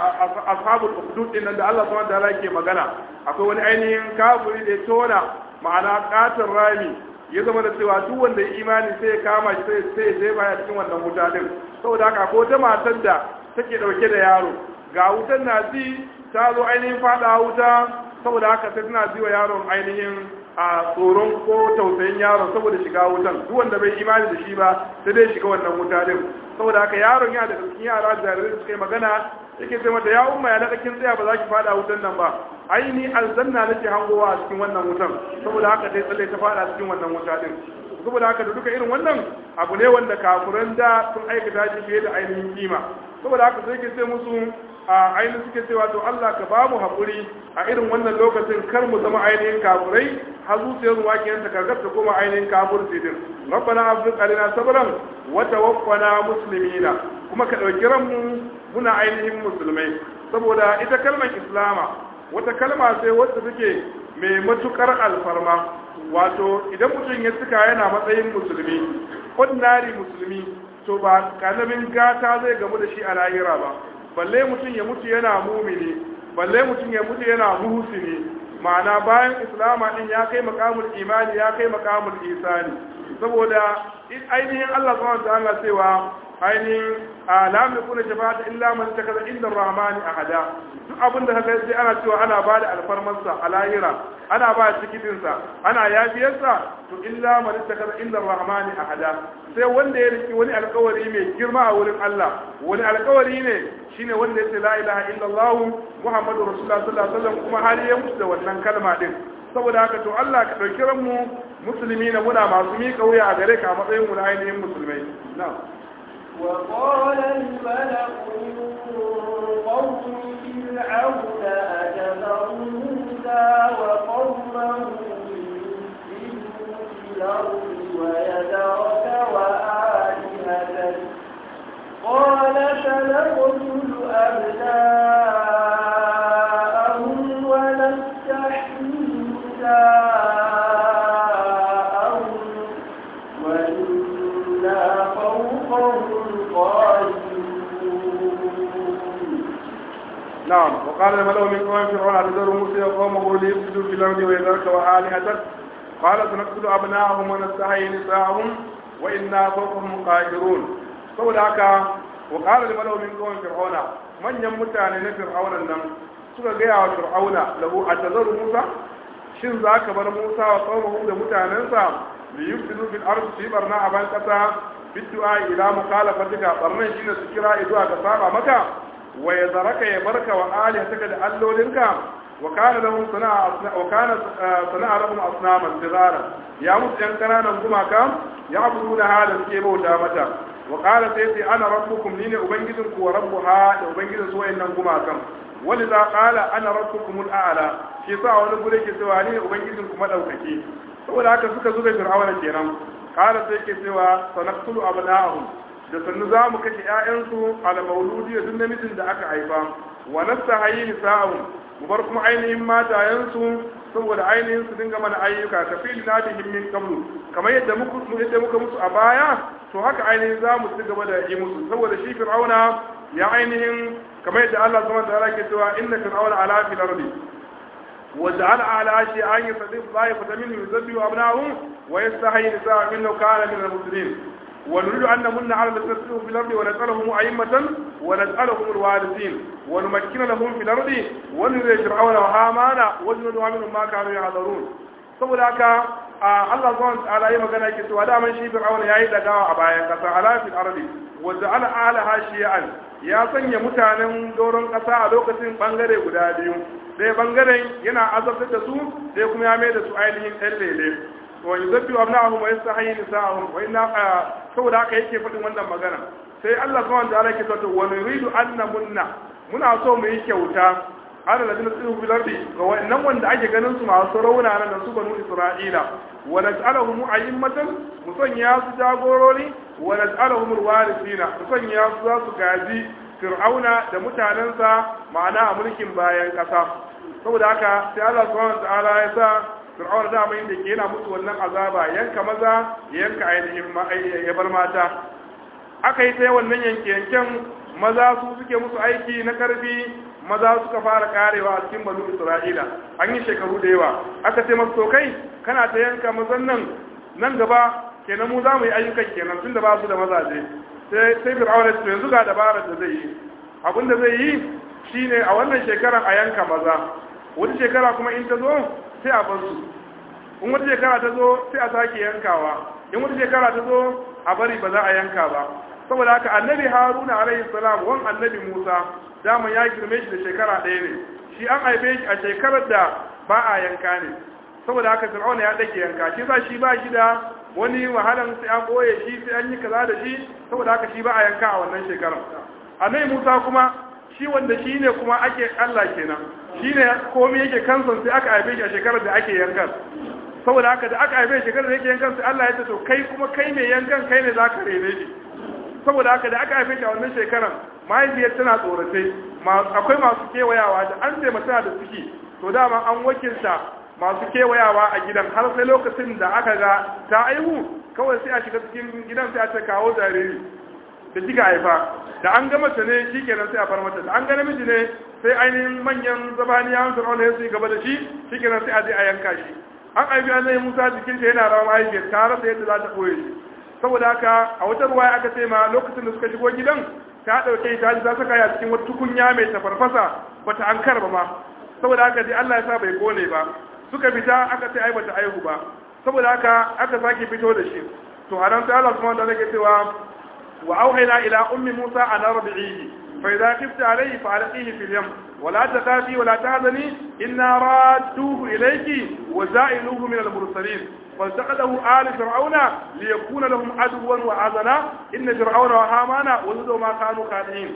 ashabul ukhdud din nan da Allah subhanahu wa ta'ala yake magana akwai wani ainihin kafiri da ya tona ma'ana katin rami ya zama da cewa duk wanda ya imani sai ya kama shi sai sai sai baya cikin wannan wuta din saboda haka ko ta matar da take dauke da yaro ga wutan na ji ta zo ainihin fada wuta saboda haka sai tana ji wa yaron ainihin a tsoron ko tausayin yaron saboda shiga wutan duk wanda bai imani da shi ba sai dai shiga wannan wuta din saboda haka yaron yana da cikin yara jarirai suka yi magana yake sai mata ya umma ya na kin tsaya ba za ki fada wutan nan ba ai ni aljanna nake hangowa a cikin wannan wutan saboda haka sai tsalle ta fada cikin wannan wuta din saboda haka da duka irin wannan abu ne wanda kafuran da sun aikata shi fiye da ainihin kima saboda haka sai ke sai musu a ainihin suke cewa to Allah ka bamu haƙuri a irin wannan lokacin kar mu zama ainihin kafurai har zuciyar mu wakiyar ta karkar ta koma ainihin kafurci din rabbana abdul qalina sabran wa tawaffana muslimina kuma ka dauki ranmu muna ainihin musulmai saboda ita kalmar islama wata kalma sai wacce take mai matukar alfarma wato idan mutum ya cika yana matsayin musulmi ordinary musulmi to ba kanamin gata zai gamu da shi a lahira ba balle mutum ya mutu yana mumini balle mutum ya mutu yana muhsini ma'ana bayan islama din ya kai makamul imani ya kai makamul isani saboda ainihin Allah subhanahu wa ta'ala cewa ainihin lam yakuna shafa'ata illa man takaza inda rahmani ahada duk abin da kaga sai ana cewa ana bada alfarmarsa a lahira ana ba tikitin sa ana yafiyarsa to illa man takaza inda rahmani ahada sai wanda ya riki wani alkawari mai girma a wurin Allah wani alkawari ne shine wanda yace la ilaha illallah muhammadur rasulullah sallallahu alaihi wasallam kuma har ya mutu da wannan kalma din saboda haka to Allah ka dauki ranmu musulmi na muna masu miƙa wuya a gare ka a matsayin mu na ainihin musulmai na'am وقال الملأ من قوم فرعون أجمع موسى وقومه ليفسدوا في الأرض ويذرك وآلهتك قال سنقتل أبناءهم ونستحيي نساءهم وإنا فوقهم نعم وقال الملأ من قوم فرعون أتذر موسى وقومه ليفسدوا في الأرض ويذرك وآلهتك قال سنقتل أبناءهم ونستحيي نساءهم وإنا فوقهم قاهرون saboda haka wa qala lil malaw min qawmi fir'auna manyan mutane na fir'auna nan suka gaya wa fir'auna lahu atazaru musa shin zaka bar musa wa qawmuhu da mutanensa li yufsidu fil ardi fi barna aban kasa bid'a ila mukhalafatika barnan shine su kira zuwa ga saba maka wa yazaraka ya barka wa alihataka da allolinka wa kana lahum sana'a wa kana sana'a lahum asnaman tizara ya musu yan kananan gumaka ya abudu da halin suke bauta mata wa qala sai sai ana rabbukum ni ne ubangijin ku wa rabbuha da ubangijin su wayannan gumakan wani za qala ana rabbukumul a'la shi sa wani gure ke cewa ni ne ubangijin ku madaukaki saboda haka suka zuga fir'auna kenan qala sai ke cewa sanaqtulu abna'ahum da sannu za mu kashe ƴaƴansu ala mauludi da duk namijin da aka haifa wa nastahayi nisa'ahum mu bar kuma ainihin matayensu saboda ainihin su dinga mana ayyuka ka fi na bihim min qablu kamar yadda muku yadda muka musu a baya to haka ainihin za mu ci gaba da yi musu saboda shi fir'auna ya ainihin kamar yadda Allah subhanahu wa ta'ala ke cewa inna fir'auna ala fil ardi wa ja'ala ala shi an yusaddiq ta'ifatan minhum yuzabbihu abna'ahum wa yastahi nisa'ahum innahu kana min al-muslimin ونريد أن نمن على الذين استضعفوا في الأرض ونجعلهم أئمة ونجعلهم الوارثين ونمكن لهم في الأرض ونري فرعون وهامان وجنودهم منهم ما كانوا يحذرون saboda haka Allah zuwa ta'ala yi magana yake cewa da man shi fir'auna yayi dagawa a bayan kasa ala fil ardi wa ja'ala alaha shi'an ya sanya mutanen doron kasa a lokacin bangare guda biyu sai bangaren yana azabtar da su sai kuma ya mai da su ainihin ɗan lele wa yuzabbi abna'ahum wa yastahi nisa'ahum wa inna saboda haka yake faɗin wannan magana sai Allah subhanahu wa ta'ala yake cewa wa nuridu an namunna muna so mu yi kyauta ala ladina tsiru bil ardi ga wannan wanda ake ganin su masu rauna nan su banu isra'ila wa naj'aluhum a'immatan mu sanya su jagorori wa naj'aluhum alwarithina mu sanya su za su gaji fir'auna da mutanensa ma'ana a mulkin bayan kasa saboda haka sai Allah subhanahu wa ta'ala ya sa fir'auna da mai da ke yana musu wannan azaba yanka maza ya yanka ainihin ya bar mata aka yi ta wannan yanke yanken maza su suke musu aiki na karfi maza suka fara karewa a cikin banu isra'ila an yi shekaru da yawa aka ce masu kai kana ta yanka mazan nan nan gaba kenan mu za mu yi ayyukan kenan tun da ba su da mazaje sai sai fir'auna su yanzu ga dabarar da zai yi abin da zai yi shine a wannan shekarar a yanka maza wata shekara kuma in ta zo sai a bar su in wata shekara ta zo sai a sake yankawa in wata shekara ta zo a bari ba za a yanka ba saboda haka annabi haruna alaihi salam wan annabi musa dama ya girme shi da shekara ɗaya ne shi an haife shi a shekarar da ba a yanka ne saboda haka fir'auna ya dake yanka shi sa shi ba shi da wani wahalan sai an boye shi sai an yi kaza da shi saboda haka shi ba a yanka a wannan shekarar annabi musa kuma shi wanda shi ne kuma ake allah kenan shi ne komai yake kansan sai aka haife shi a shekarar da ake yankan saboda haka da aka haife shekarar da yake yankan sai allah ya ce to kai kuma kai mai yankan kai ne za ka rene shi saboda haka da aka haife shi a wannan shekarar mahaifiyar tana tsoratai akwai masu kewayawa da an ce tana da ciki to dama an wakilta masu kewayawa a gidan har sai lokacin da aka ga ta aihu kawai sai a shiga cikin gidan sai a ce kawo jariri da kika haifa da an ga mace ne shikenan sai a far mata da an ga namiji ne sai ainihin manyan zabaniyawan fir'auna ya su gaba da shi shikenan sai a je a yanka shi an aibi annabi Musa jikinta yana rawa mahaifiyar ta rasa yadda za ta koye shi saboda haka a wata ruwaya aka ce ma lokacin da suka shigo gidan ta dauke ta ji ta saka ya cikin wata tukunya mai tafarfasa bata ankar ba ma saboda haka dai Allah ya sa bai kone ba suka fita aka ce ai bata aihu ba saboda haka aka sake fito da shi to a nan sai Allah subhanahu wa ta'ala ke cewa wa auhayna ila ummi Musa an arbi'ihi fa idza khifta alayhi fa alqihi fil yam wa la takhafi wa la tahzani inna radduhu ilayki wa za'iluhu min al-mursalin فالتقده آل فرعون ليكون لهم عدوا وعزنا إن فرعون وهامان وزدوا ما كانوا خاطئين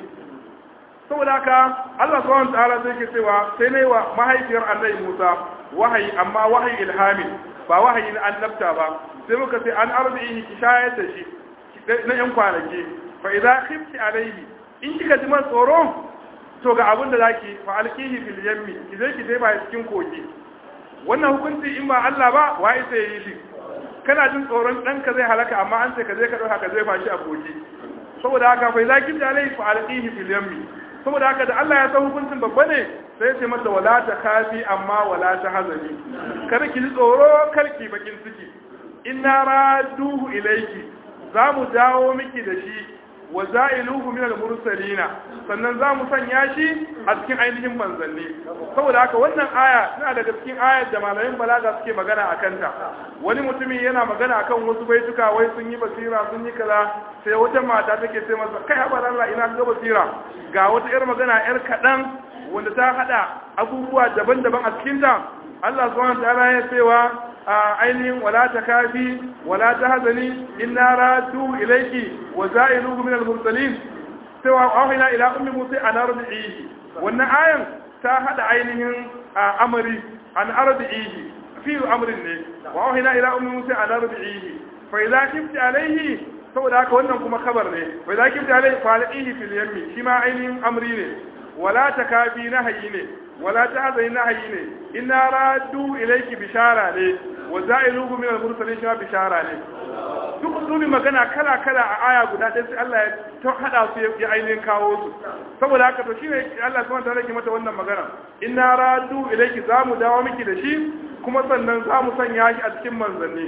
saboda haka Allah subhanahu ta'ala zai ke cewa sai ne wa mahaifiyar annabi Musa wahayi amma wahayi ilhami ba wahayi na annabta ba sai muka ce an arzihi ki shayar da shi na yan kwanaki fa idza khifti alayhi in kika ji man tsoro to ga abin da zaki fa alqihi fil yammi ki zai ki dai ba cikin kogi wannan hukunci in ba Allah ba wai sai yi shi kana jin tsoron ɗanka zai halaka amma an ce ka je ka ɗauka ka zai fashi a kogi saboda haka fa idza khifti alayhi fa alqihi fil yammi saboda haka da Allah ya san hukuncin babba ne sai ce mata wala ta kafi amma wala ta hazani kar ki ji tsoro kar ki bakin ciki inna raduhu ilayki za mu dawo miki da shi wa za'iluhu min al-mursalina sannan za mu sanya shi a cikin ainihin manzanni saboda haka wannan aya tana daga cikin ayar da malamin balaga suke magana a kanta wani mutumin yana magana akan wasu baituka wai sun yi basira sun yi kaza sai wata mata take ce masa kai haɓar Allah ina ga basira ga wata yar magana yar kaɗan wanda ta haɗa abubuwa daban-daban a cikinta Allah subhanahu wa ta'ala ya cewa ainihin wala ta kafi wala ta hazani inna radu ilayki wa za'iluhu min al-mursalin cewa awhayna ila ummi musa an ardihi wannan ayan ta hada ainihin amari an ardihi fi amrin ne wa awhayna ila ummi musa an ardihi fa idza kifti alayhi saboda haka wannan kuma khabar ne fa idza kifti alayhi fa alqihi fil yammi shi ma ainihin amri ne wala takabi nahayi ne wala tahzani nahayi ne inna raddu ilayki bishara ne wa za'iluhu min al-mursalin shi bishara ne duk usulin magana kala kala a aya guda ɗaya sai Allah ya ta hada su ya ainihin kawo su saboda haka to shine Allah subhanahu wa ta'ala ke mata wannan magana inna raddu ilayki zamu dawo miki da shi kuma sannan zamu sanya shi a cikin manzanni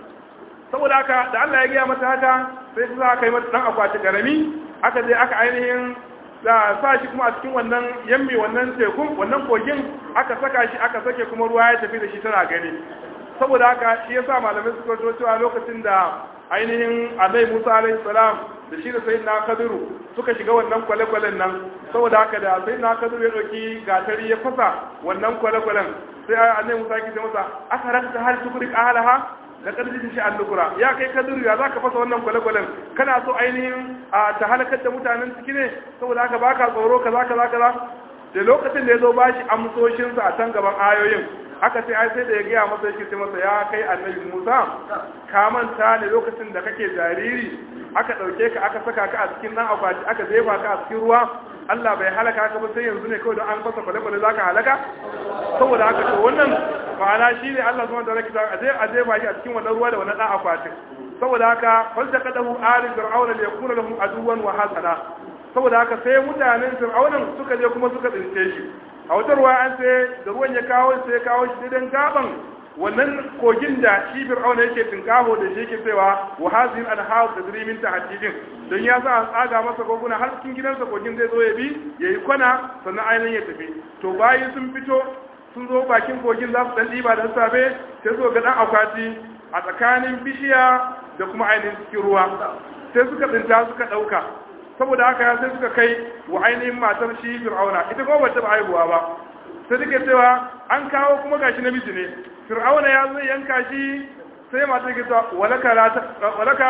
saboda haka da Allah ya gaya mata haka sai ta aka yi mata dan akwati karami aka je aka ainihin da sa shi kuma a cikin wannan yammi wannan tekun wannan kogin aka saka shi aka sake kuma ruwa ya tafi da shi tana gani saboda haka shi yasa malamai suka zo cewa lokacin da ainihin Annabi Musa alaihi salam da shi da sayyidina Khadiru suka shiga wannan kwale-kwalen nan saboda haka da sayyidina Khadiru ya dauki gatari ya fasa wannan kwale-kwalen sai Annabi Musa ya ce masa aka rakta hal tukrik ahalaha da ƙarfi shi an lukura ya kai kaduru ya za ka fasa wannan kwale-kwalen kana so ainihin a ta halakar da mutanen ciki ne saboda haka baka tsoro kaza kaza kaza da lokacin da ya zo ba shi amsoshinsa a can gaban ayoyin aka ce ai sai da ya gaya masa yake ce masa ya kai annabi musa ka manta ne lokacin da kake jariri aka ɗauke ka aka saka ka a cikin nan akwati aka jefa ka a cikin ruwa Allah bai halaka ka ba sai yanzu ne kawai don an fasa kwale-kwale za ka halaka saboda haka to wannan ma'ana shi ne Allah zuwa da rake ta a je ba shi a cikin wannan ruwa da wannan ɗan akwatin saboda haka falta kadahu ali fir'auna li yakuna lahum aduwan wa hasana saboda haka sai mutanen fir'aunan suka je kuma suka tsince shi a wata ruwa an sai da ruwan ya kawo sai kawo shi daidan gaban wannan kogin da shi fir'auna yake tinkaho da shi yake cewa wa hazin anhar da dirimin tahaddidin don ya sa an tsaga masa koguna har cikin gidansa kogin zai zo ya bi yayi kwana sannan ainihin ya tafi to bayi sun fito sun zo bakin kogin za su dan diba da safe sai su ga dan akwati a tsakanin bishiya da kuma ainihin cikin ruwa sai suka tsinta suka dauka saboda haka sai suka kai wa ainihin matar shi fir'auna ita kuma bata ba haihuwa ba sai take cewa an kawo kuma gashi namiji ne fir'auna ya zo yanka shi sai matar ke cewa walaka la walaka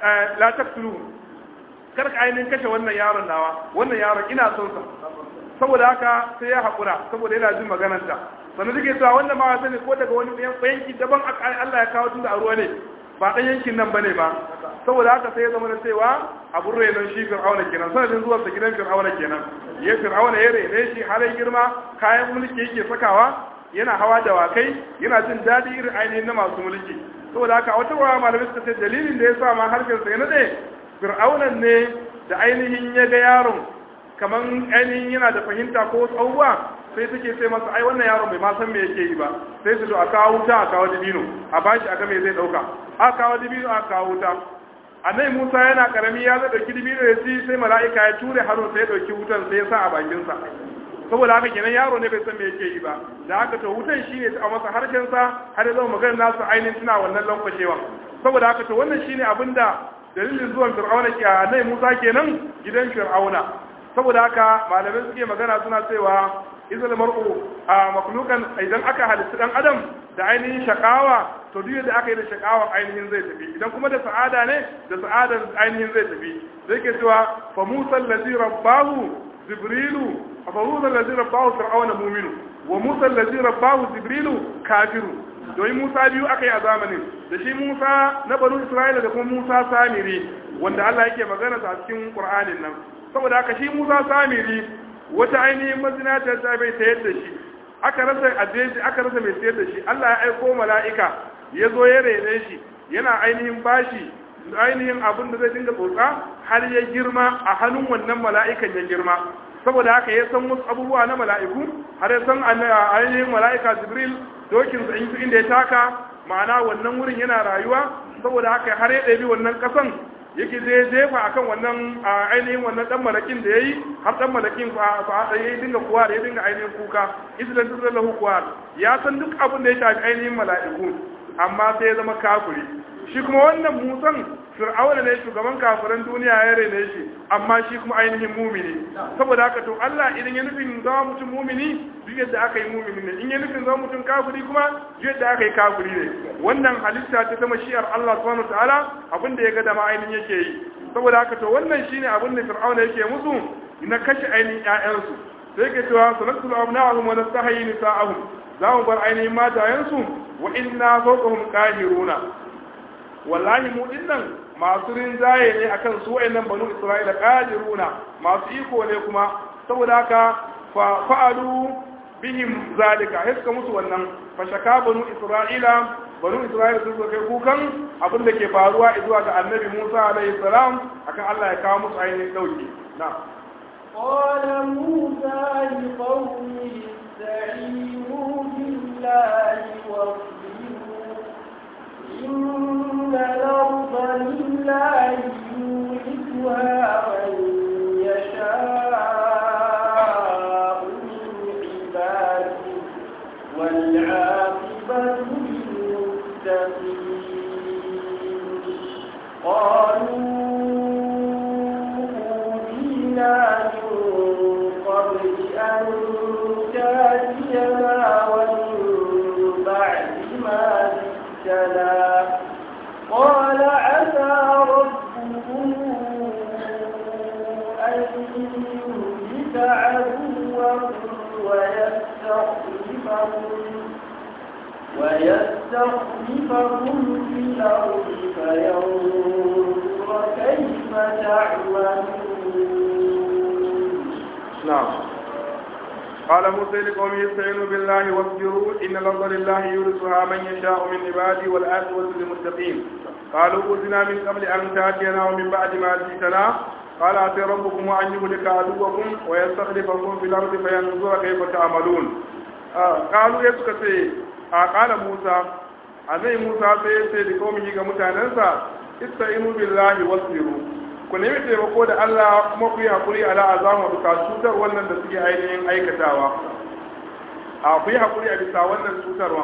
la taqtulu kar ka ainihin kashe wannan yaron nawa wannan yaron ina son sa saboda haka sai ya haƙura saboda yana jin maganarta sannan take cewa wannan ma sani ko daga wani yanki daban Allah ya kawo tun da a ruwa ne ba ɗan yankin nan bane ba saboda haka sai ya zama da cewa abun renon shi fir'auna kenan sanadin zuwan sa gidan fir'auna kenan ya fir'auna ya rene shi har ya girma kayan mulki yake sakawa yana hawa da wakai yana jin daɗi irin ainihin na masu mulki saboda haka wata wa malamai suka ce dalilin da ya sa ma harshen sa ya nade fir'aunan ne da ainihin ya ga yaron kamar ainihin yana da fahimta ko wasu abubuwa sai take sai masa ai wannan yaron bai ma san me yake yi ba sai su to a kawo wuta a kawo dibino a bashi a ga me zai dauka a kawo dibino a kawo wuta annabi Musa yana karami ya zai dauki dibino ya ci sai mala'ika ya ture hannun sai ya dauki wutan sai ya sa a bakin sa saboda haka kenan yaro ne bai san me yake yi ba da haka to wutan shine ta masa harshen sa har ya zama magana nasu ainihin tana wannan lankwashewa saboda haka to wannan shine abinda dalilin zuwan fir'auna ke annabi Musa kenan gidan fir'auna saboda haka malamai suke magana suna cewa izal mar'u a maklukan idan aka halitta dan adam da ainihin shakawa to duk da aka yi da shakawa ainihin zai tafi idan kuma da sa'ada ne da sa'adar ainihin zai tafi zai ke cewa fa musa allazi rabbahu jibrilu fa musa allazi rabbahu fir'auna mu'minu wa musa allazi rabbahu jibrilu kafiru domin musa biyu aka yi a zamanin da shi musa na banu isra'ila da kuma musa samiri wanda Allah yake magana a cikin qur'anin nan saboda haka shi musa samiri wata ainihin mazinatar ta bai sayar da shi aka rasa ajeji aka rasa mai sayar da shi Allah ya aiko mala'ika ya zo ya rene shi yana ainihin bashi ainihin abin da zai dinga tsotsa har ya girma a hannun wannan mala'ikan ya girma saboda haka ya san wasu abubuwa na mala'iku har ya san ainihin mala'ika jibril dokin sa inda ya taka ma'ana wannan wurin yana rayuwa saboda haka har ya ɗabi wannan ƙasan yake zai jefa akan wannan ainihin wannan dan malakin da yayi har dan malakin fa fa yayi dinga kuwa da ya dinga ainihin kuka islan tuzra lahu kuwa ya san duk abin da ya shafi ainihin mala'iku amma sai ya zama kafiri shi kuma wannan musan fir'auna ne shugaban kafiran duniya ya rene shi amma shi kuma ainihin mumini saboda haka to Allah idan ya nufin zama mutum mumini duk yadda aka yi mumini ne in ya nufin zama mutum kafiri kuma duk yadda aka yi kafiri ne wannan halitta ta zama shi'ar Allah subhanahu wataala abin da ya ga dama ainihin yake yi saboda haka to wannan shine abin da fir'auna yake musu na kashe ainihin ƴaƴansu sai yake cewa sanaktul abna'ahum wa nastahi nisa'ahum za mu bar ainihin matayensu wa inna fawqahum qahiruna wallahi mu dinnan masu rinjaye ne akan su wayannan banu isra'ila qadiruna masu iko ne kuma saboda haka fa fa'alu bihim zalika sai suka musu wannan fa shaka banu isra'ila banu isra'ila sun kai kukan abin da ke faruwa zuwa ga annabi Musa alaihi salam akan Allah ya kawo musu ainihin dauki na قال موسى لقومه استعينوا بالله واصبروا إن الأرض لله يورثها من يشاء من عباده والعاقبة للمتقين قالوا أوذينا من قبل أن تأتينا ومن بعد ما جئتنا قال عسى ربكم أن يهلك عدوكم ويستخلفكم ويستخلفكم في الأرض فينظر كيف تعملون نعم قال موسى لقومه استعينوا بالله واصبروا ان الارض لله يورثها من يشاء من عباده والعاقبه للمتقين قالوا اوذنا من قبل ان تاتينا ومن بعد ما جئتنا قال عسى ربكم ان يهلك عدوكم ويستخلفكم في الارض فينظر كيف تعملون آه قالوا يا سكتي آه قال موسى annabi Musa sai ya ce da kawai ga mutanensa ista'inu billahi wasbiru ku nemi taimako da Allah kuma ku yi hakuri ala azamu bisa cutar wannan da suke ainihin aikatawa a ku yi hakuri a bisa wannan cutarwa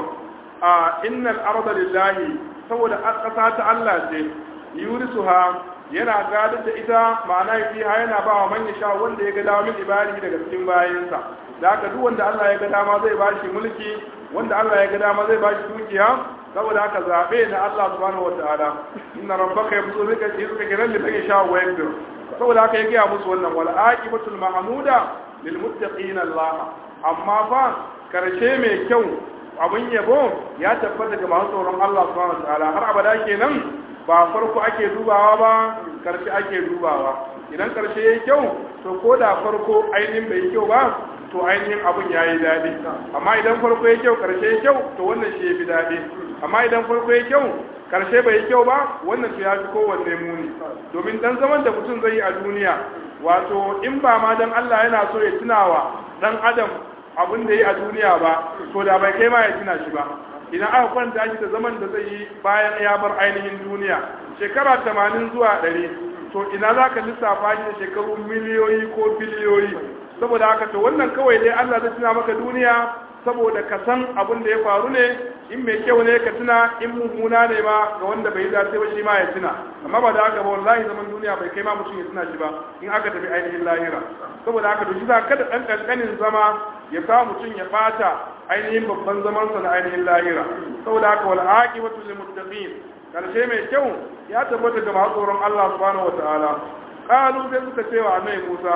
a innal arda lillahi saboda ƙasa ta Allah ce yurisuha yana gadar da ita ma'ana fiha yana ba wa man sha wanda ya ga dama min ibadi daga cikin bayansa da haka duk wanda Allah ya ga dama zai bashi mulki wanda Allah ya ga dama zai bashi dukiya saboda haka zabe na Allah subhanahu wataala inna rabbaka yabsutu rizqa rizqa liman man yasha wa yaqdir saboda haka ya gaya musu wannan wal aqibatul mahmuda lil muttaqin Allah amma fa karshe mai kyau abin yabo ya tabbata ga masu tsoron Allah subhanahu wataala har abada kenan ba farko ake dubawa ba karshe ake dubawa idan karshe yayi kyau to ko da farko ainihin bai kyau ba to ainihin abin ya yi daɗi amma idan farko ya kyau karshe ya kyau to wannan shi ya fi daɗi amma idan farko ya kyau karshe bai yi kyau ba wannan to ya fi kowanne muni domin dan zaman da mutum zai yi a duniya wato in ba ma dan Allah yana so ya tunawa dan adam abin da yi a duniya ba to da bai kai ma ya tuna shi ba idan aka kwanta shi da zaman da zai yi bayan ya bar ainihin duniya shekara tamanin zuwa ɗari to ina za ka lissafa shi da shekaru miliyoyi ko biliyoyi saboda haka to wannan kawai dai Allah zai tuna maka duniya saboda ka san abin da ya faru ne in mai kyau ne ka tuna in mummuna ne ma ga wanda bai dace ba shi ma ya tuna amma ba da haka ba wallahi zaman duniya bai kai ma mutum ya tuna shi ba in aka tafi ainihin lahira saboda haka to shi za kada dan kankanin zama ya sa mutum ya bata ainihin babban zaman sa na ainihin lahira saboda haka wal aqibatu lil muttaqin karshe mai kyau ya tabbata ga masu tsoron Allah subhanahu wataala qalu sai suka ce wa annabi Musa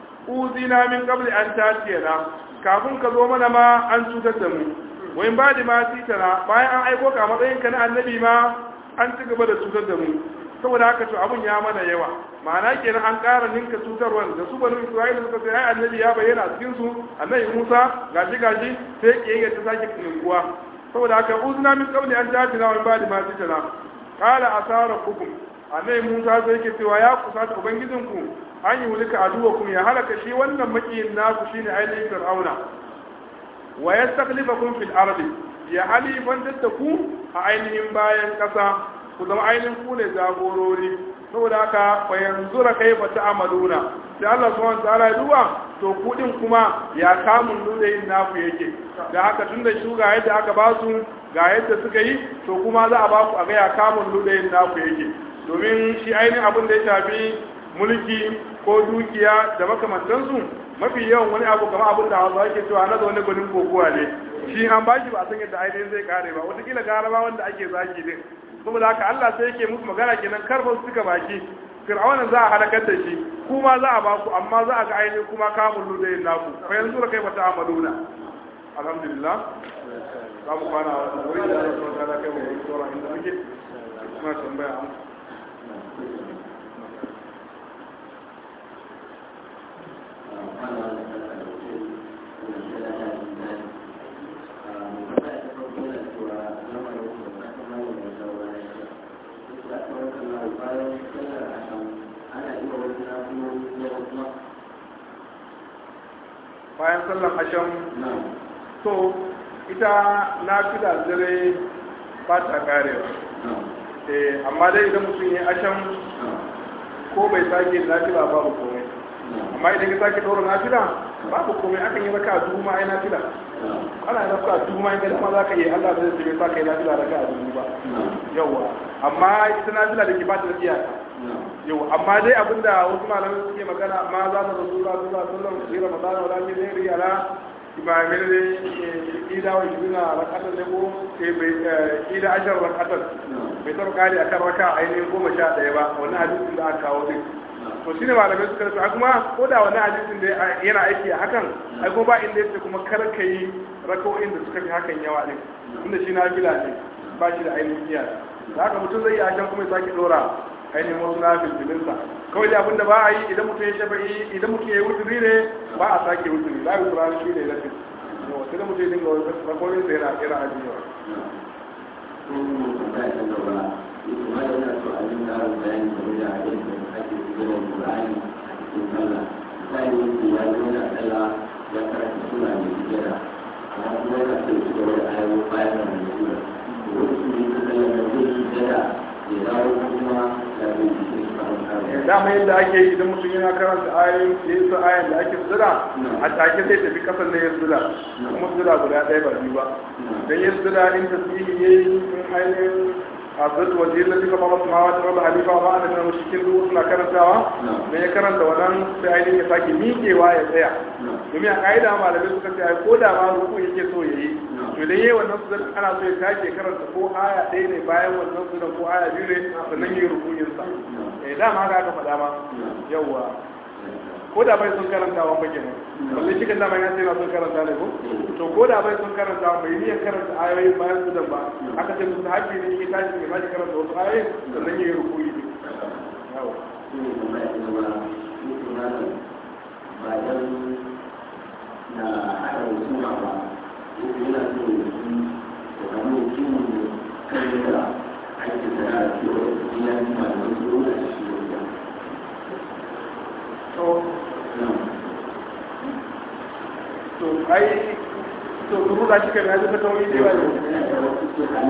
uzina min qabli an tatiyana kafin ka zo mana ma an cutar da mu wai ba da ma titana bayan an aiko ka matsayin ka na annabi ma an ci gaba da cutar da mu saboda haka to abun ya mana yawa ma'ana kenan an ƙara ninka cutarwar da su banu isra'ila suka ce ai annabi ya bayyana a cikin su annabi musa gashi gashi sai kiyayya ta sake ninkuwa saboda haka uzna min qabli an tatina wa ba da ma titana qala asara kukum annabi musa sai yake cewa ya kusata ubangijinku an yi wulika aduwakum ya halaka shi wannan makiyin naku shine ainihin fir'auna wa yastakhlifakum fil ardi ya halifan da ku a ainihin bayan kasa ku zama ainihin ku ne jagorori saboda haka fa yanzura kaifa ta'maluna sai Allah subhanahu wa ta'ala ya duba to ku din kuma ya kamun nudayin naku yake da haka tunda su ga yadda aka ba su ga yadda suka yi to kuma za a ba ku a ga ya kamun nudayin naku yake domin shi ainihin abin da ya shafi mulki ko dukiya da makamantansu mafi yawan wani abu kamar abin da hausa ake cewa na zaune gwanin kokowa ne shi an baki ba a san yadda ainihin zai kare ba wataƙila gara ma wanda ake zaki din saboda haka Allah sai yake musu magana kenan karfa su suka baki fir'aunan za a halakar da shi kuma za a baku amma za a ga ainihin kuma kamun ludayin naku fa yanzu da kai mata amaluna alhamdulillah za mu kwana a wuri da Allah subhanahu wa ta'ala kai mu yi tsora inda muke kuma tambaya Thank you. bayan sallan asham to ita na fi da dare ba ta karewa eh amma dai idan mutum ya asham ko bai sake nafila babu komai amma idan ka sake ɗora nafila babu komai akan yi raka a dubu ma ai nafila ana yi raka a dubu ma in ga dama za ka yi Allah zai ce bai sa ka yi nafila raka a dubu ba yawa amma ita nafila da ke ba ta da iyaka yau amma dai abinda wasu malamai suke magana amma za mu rasu za su za su zama su yi ramadana wala min ne riyala imamin ne ida wa shirina rakatar ne ko ida ashar rakatar bai taɓa kare akan raka ainihin goma sha ɗaya ba wani hadisin da aka kawo din to shi ne malamai suka rasu kuma ko da wani hadisin da yana aiki a hakan ai kuma ba inda yake kuma kar ka yi raka'o'in da suka fi hakan yawa ne inda shi na gila ne ba shi da ainihin iyaka da haka mutum zai yi a can kuma ya sake ɗora ainihin wasu na filfilinsa kawai da abinda ba a yi idan mutum ya shafa'i idan mutum ya yi wuturi ne ba a sake wuturi za a yi wuturi shi ne lafi sai da mutum ya dinga wani rakonin sa yana yana ajiyewa ya karanta suna mai hijira amma kuma yana so su gaba da ayoyi bayan da mai hijira wani su ne ta zama da zai hijira dama yadda ake yi idan mutum yana karanta ayoyin da yasa ayan da ake zira a take zai tafi kasan da ya zira kuma zira guda ɗaya ba biyu ba dan ya zira in tasbihi yayi in ainihin azat wa jilla tika ba masu mawa ta halifa ba ana nan cikin duk suna karantawa dan ya karanta wannan sai ainihin ya sake miƙewa ya tsaya domin a ƙa'ida malamai suka ce ai ko da ma ruku yake so yayi to idan yayi wannan su ana so ya sake karanta ko aya ɗaya ne bayan wannan su ko aya biyu ne sannan yayi rukunin sa eh dama haka aka faɗa ma yawwa ko da bai sun karanta wa bake ne balle shi kan dama ya sai na sun karanta ne ko to ko da bai sun karanta bai niyyar karanta ayoyi bayan su dan ba aka ce musu haƙƙi ne yake tashi ya tashi karanta wasu ayoyi sannan yayi rukuni ne yawa na haɗa hukuma ba yana so ya fi da samu hukumu kan da ake da cewa ya yi malaman su da shi da to to ai to duru da shi kai na zuka tauri da yawa ne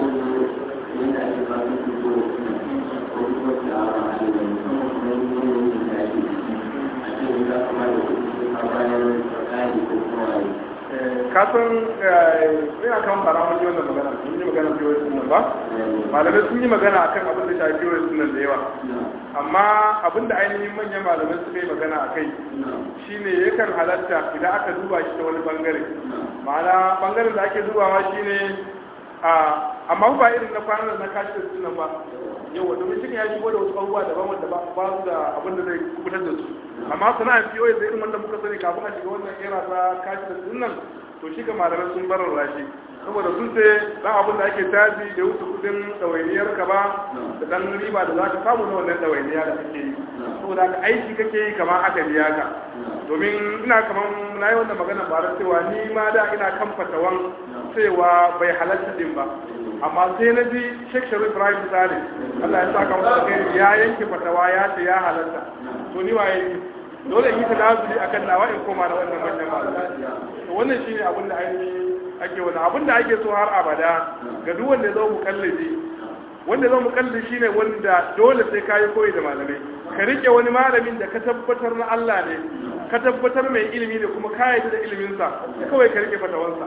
kasan ina kan fara mun yi wannan magana mun yi magana fiye da ba malamai sun yi magana akan abin da shafi fiye sunan da yawa amma abin da ainihin manyan malamai suka yi magana a kai shine yakan halatta idan aka duba shi ta wani bangare ma'ana bangaren da ake dubawa shine a amma ba irin na kwanan na kashi da sunan ba yawa domin cikin ya shigo da wasu abubuwa daban wanda ba su da abin da zai kubutar da su amma sana'ar fiye da irin wanda muka sani kafin a shiga wannan era ta kashi da sunan to shi ga malamai sun barar rashi saboda sun ce dan abin da ake taji da wuce kudin ɗawainiyar ka ba da dan riba da za ka samu na wannan ɗawainiya da kake yi saboda ka aiki kake yi kamar aka biya ka domin ina kamar na yi wannan magana ba cewa ni ma da ina kan fatawan cewa bai halatta din ba amma sai na ji Sheikh Sharif Ibrahim Misali Allah ya saka masa kai ya yanke fatawa ya ce ya halatta to ni waye dole in yi tanazuli akan nawa in koma na wannan manyan malamai to wannan shine abin da ainihi ake wani abin da ake so har abada ga duk wanda ya zo mukallabi wanda zo mukallabi shine wanda dole sai kayi koyi da malamai ka rike wani malamin da ka tabbatar na Allah ne ka tabbatar mai ilimi ne kuma ka yarda da ilimin sa kawai ka rike fatawansa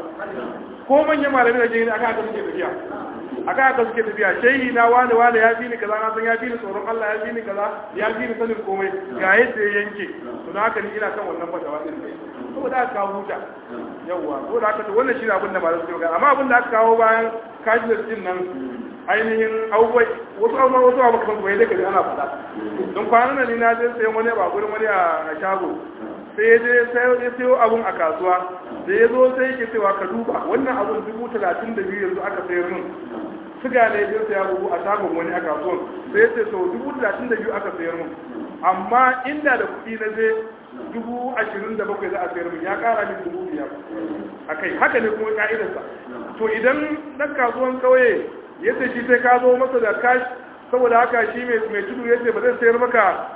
ko manyan malamai da jini aka aka suke tafiya aka aka suke tafiya shehi na wani wani ya fi ni kaza na san ya fi ni tsoron Allah ya fi ni kaza ya fi ni sanin komai ga yadda ya yanke to na haka ni ina kan wannan fatawa din saboda aka kawo huta yawwa saboda haka to wannan shi ne abin da malamai suke magana amma abin da aka kawo bayan kajiyar din nan ainihin abubuwai wasu abubuwa wasu abu kan goyi da kaji ana faɗa don kwanan nan ni na je sayan wani ba gurin wani a shago sai ya je ya sayo abun a kasuwa da ya zo sai yake cewa ka duba wannan abun dubu talatin da biyu yanzu aka sayar min suga ne ya saya buhu a shagon wani a kasuwan sai ya ce so dubu talatin da biyu aka sayar min amma inda da kuɗi na je dubu ashirin da bakwai za a sayar min ya ƙara min dubu biyar a kai haka ne kuma ka'idarsa to idan ɗan kasuwan kauye ya ce shi sai ka zo masa da kash saboda haka shi mai tudu ya ce ba zai sayar maka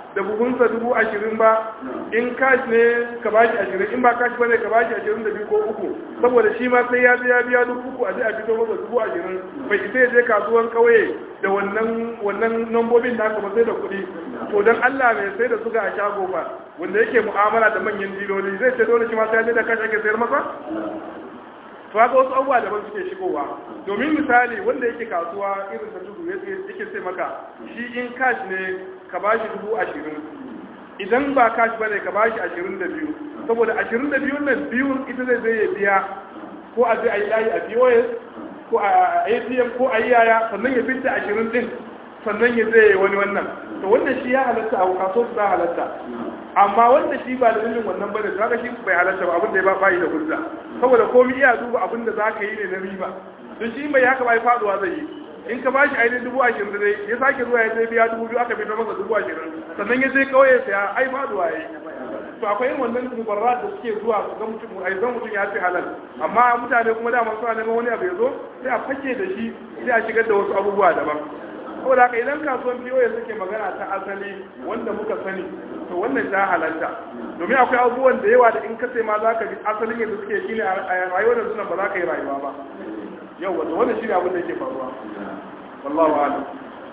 da buhunsa dubu ashirin ba in kashi ne ka bashi ashirin in ba kashi bane ka bashi ashirin da biyu ko uku saboda shi ma sai ya je ya biya dubu uku a je a fito masa dubu ashirin bai isa ya je kasuwan kauye da wannan wannan nambobin da aka ba sai da kuɗi to dan Allah mai sai da suga a shago ba wanda yake mu'amala da manyan diloli zai ce dole shi ma sai ya je da kashi ake sayar masa to haka wasu abubuwa daban suke shigowa domin misali wanda yake kasuwa irin ta tudu yake sai maka shi in cash ne ka bashi dubu ashirin idan ba cash bane ka bashi ashirin da biyu saboda ashirin da biyun nan biyun ita zai zai ya biya ko a je a yi layi a pos ko a atm ko a yi yaya sannan ya fita ashirin din sannan ya zai wani wannan to wannan shi ya halatta a kaso su za halatta amma wanda shi ba da dalilin wannan bane zaka shi bai halatta ba abin da ya ba bayi da hujja saboda komai iya duba abin da zaka yi ne na riba don shi bai haka bai faduwa zai yi in ka bashi ainihin dubu ashirin dai ya sake zuwa ya sai biya dubu biyu aka fito masa dubu ashirin sannan ya je kauye saya ai faduwa ya yi to akwai irin wannan mubarra da suke zuwa su ga mutum ai zan mutum ya fi halal amma mutane kuma dama suna neman wani abu ya zo sai a fake da shi sai a shigar da wasu abubuwa daban saboda haka idan kasuwan biyo ya suke magana ta asali wanda muka sani to wannan ta halatta domin akwai abubuwan da yawa da in ka sai ma za ka bi asalin yadda suke shi ne a rayuwar da suna ba za ka yi rayuwa ba yau wato wannan shi ne abin da yake faruwa wallahu a'lam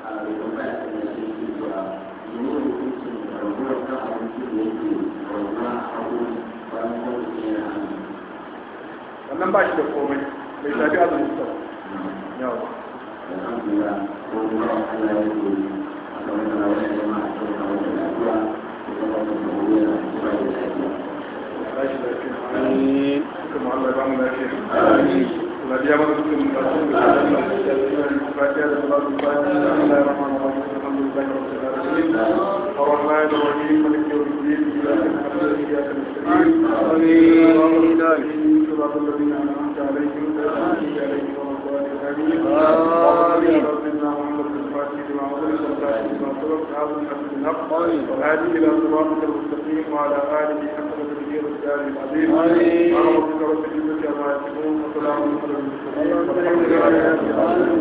wannan ba shi da komai bai shafi azumin sa yawa كما الله يبارك لك الذي يمر بكم من رسول الفاتحة لصلاة الفاتحة بسم الله الرحمن الرحيم الحمد لله رب العالمين الرحمن الرحيم مالك يوم الدين إياك نعبد وإياك نستعين آمين صراط الذين أنعمت عليهم غير المغضوب عليهم ولا الضالين آمين ربنا محمد الفاتح لما أغلق الفاتح لما سبق هذا الحمد بالحق والهادي إلى صراطك المستقيم وعلى آله حق تدبير الدار العظيم آمين ربك رب العزة عما يصفون وسلام على المرسلين والحمد لله رب العالمين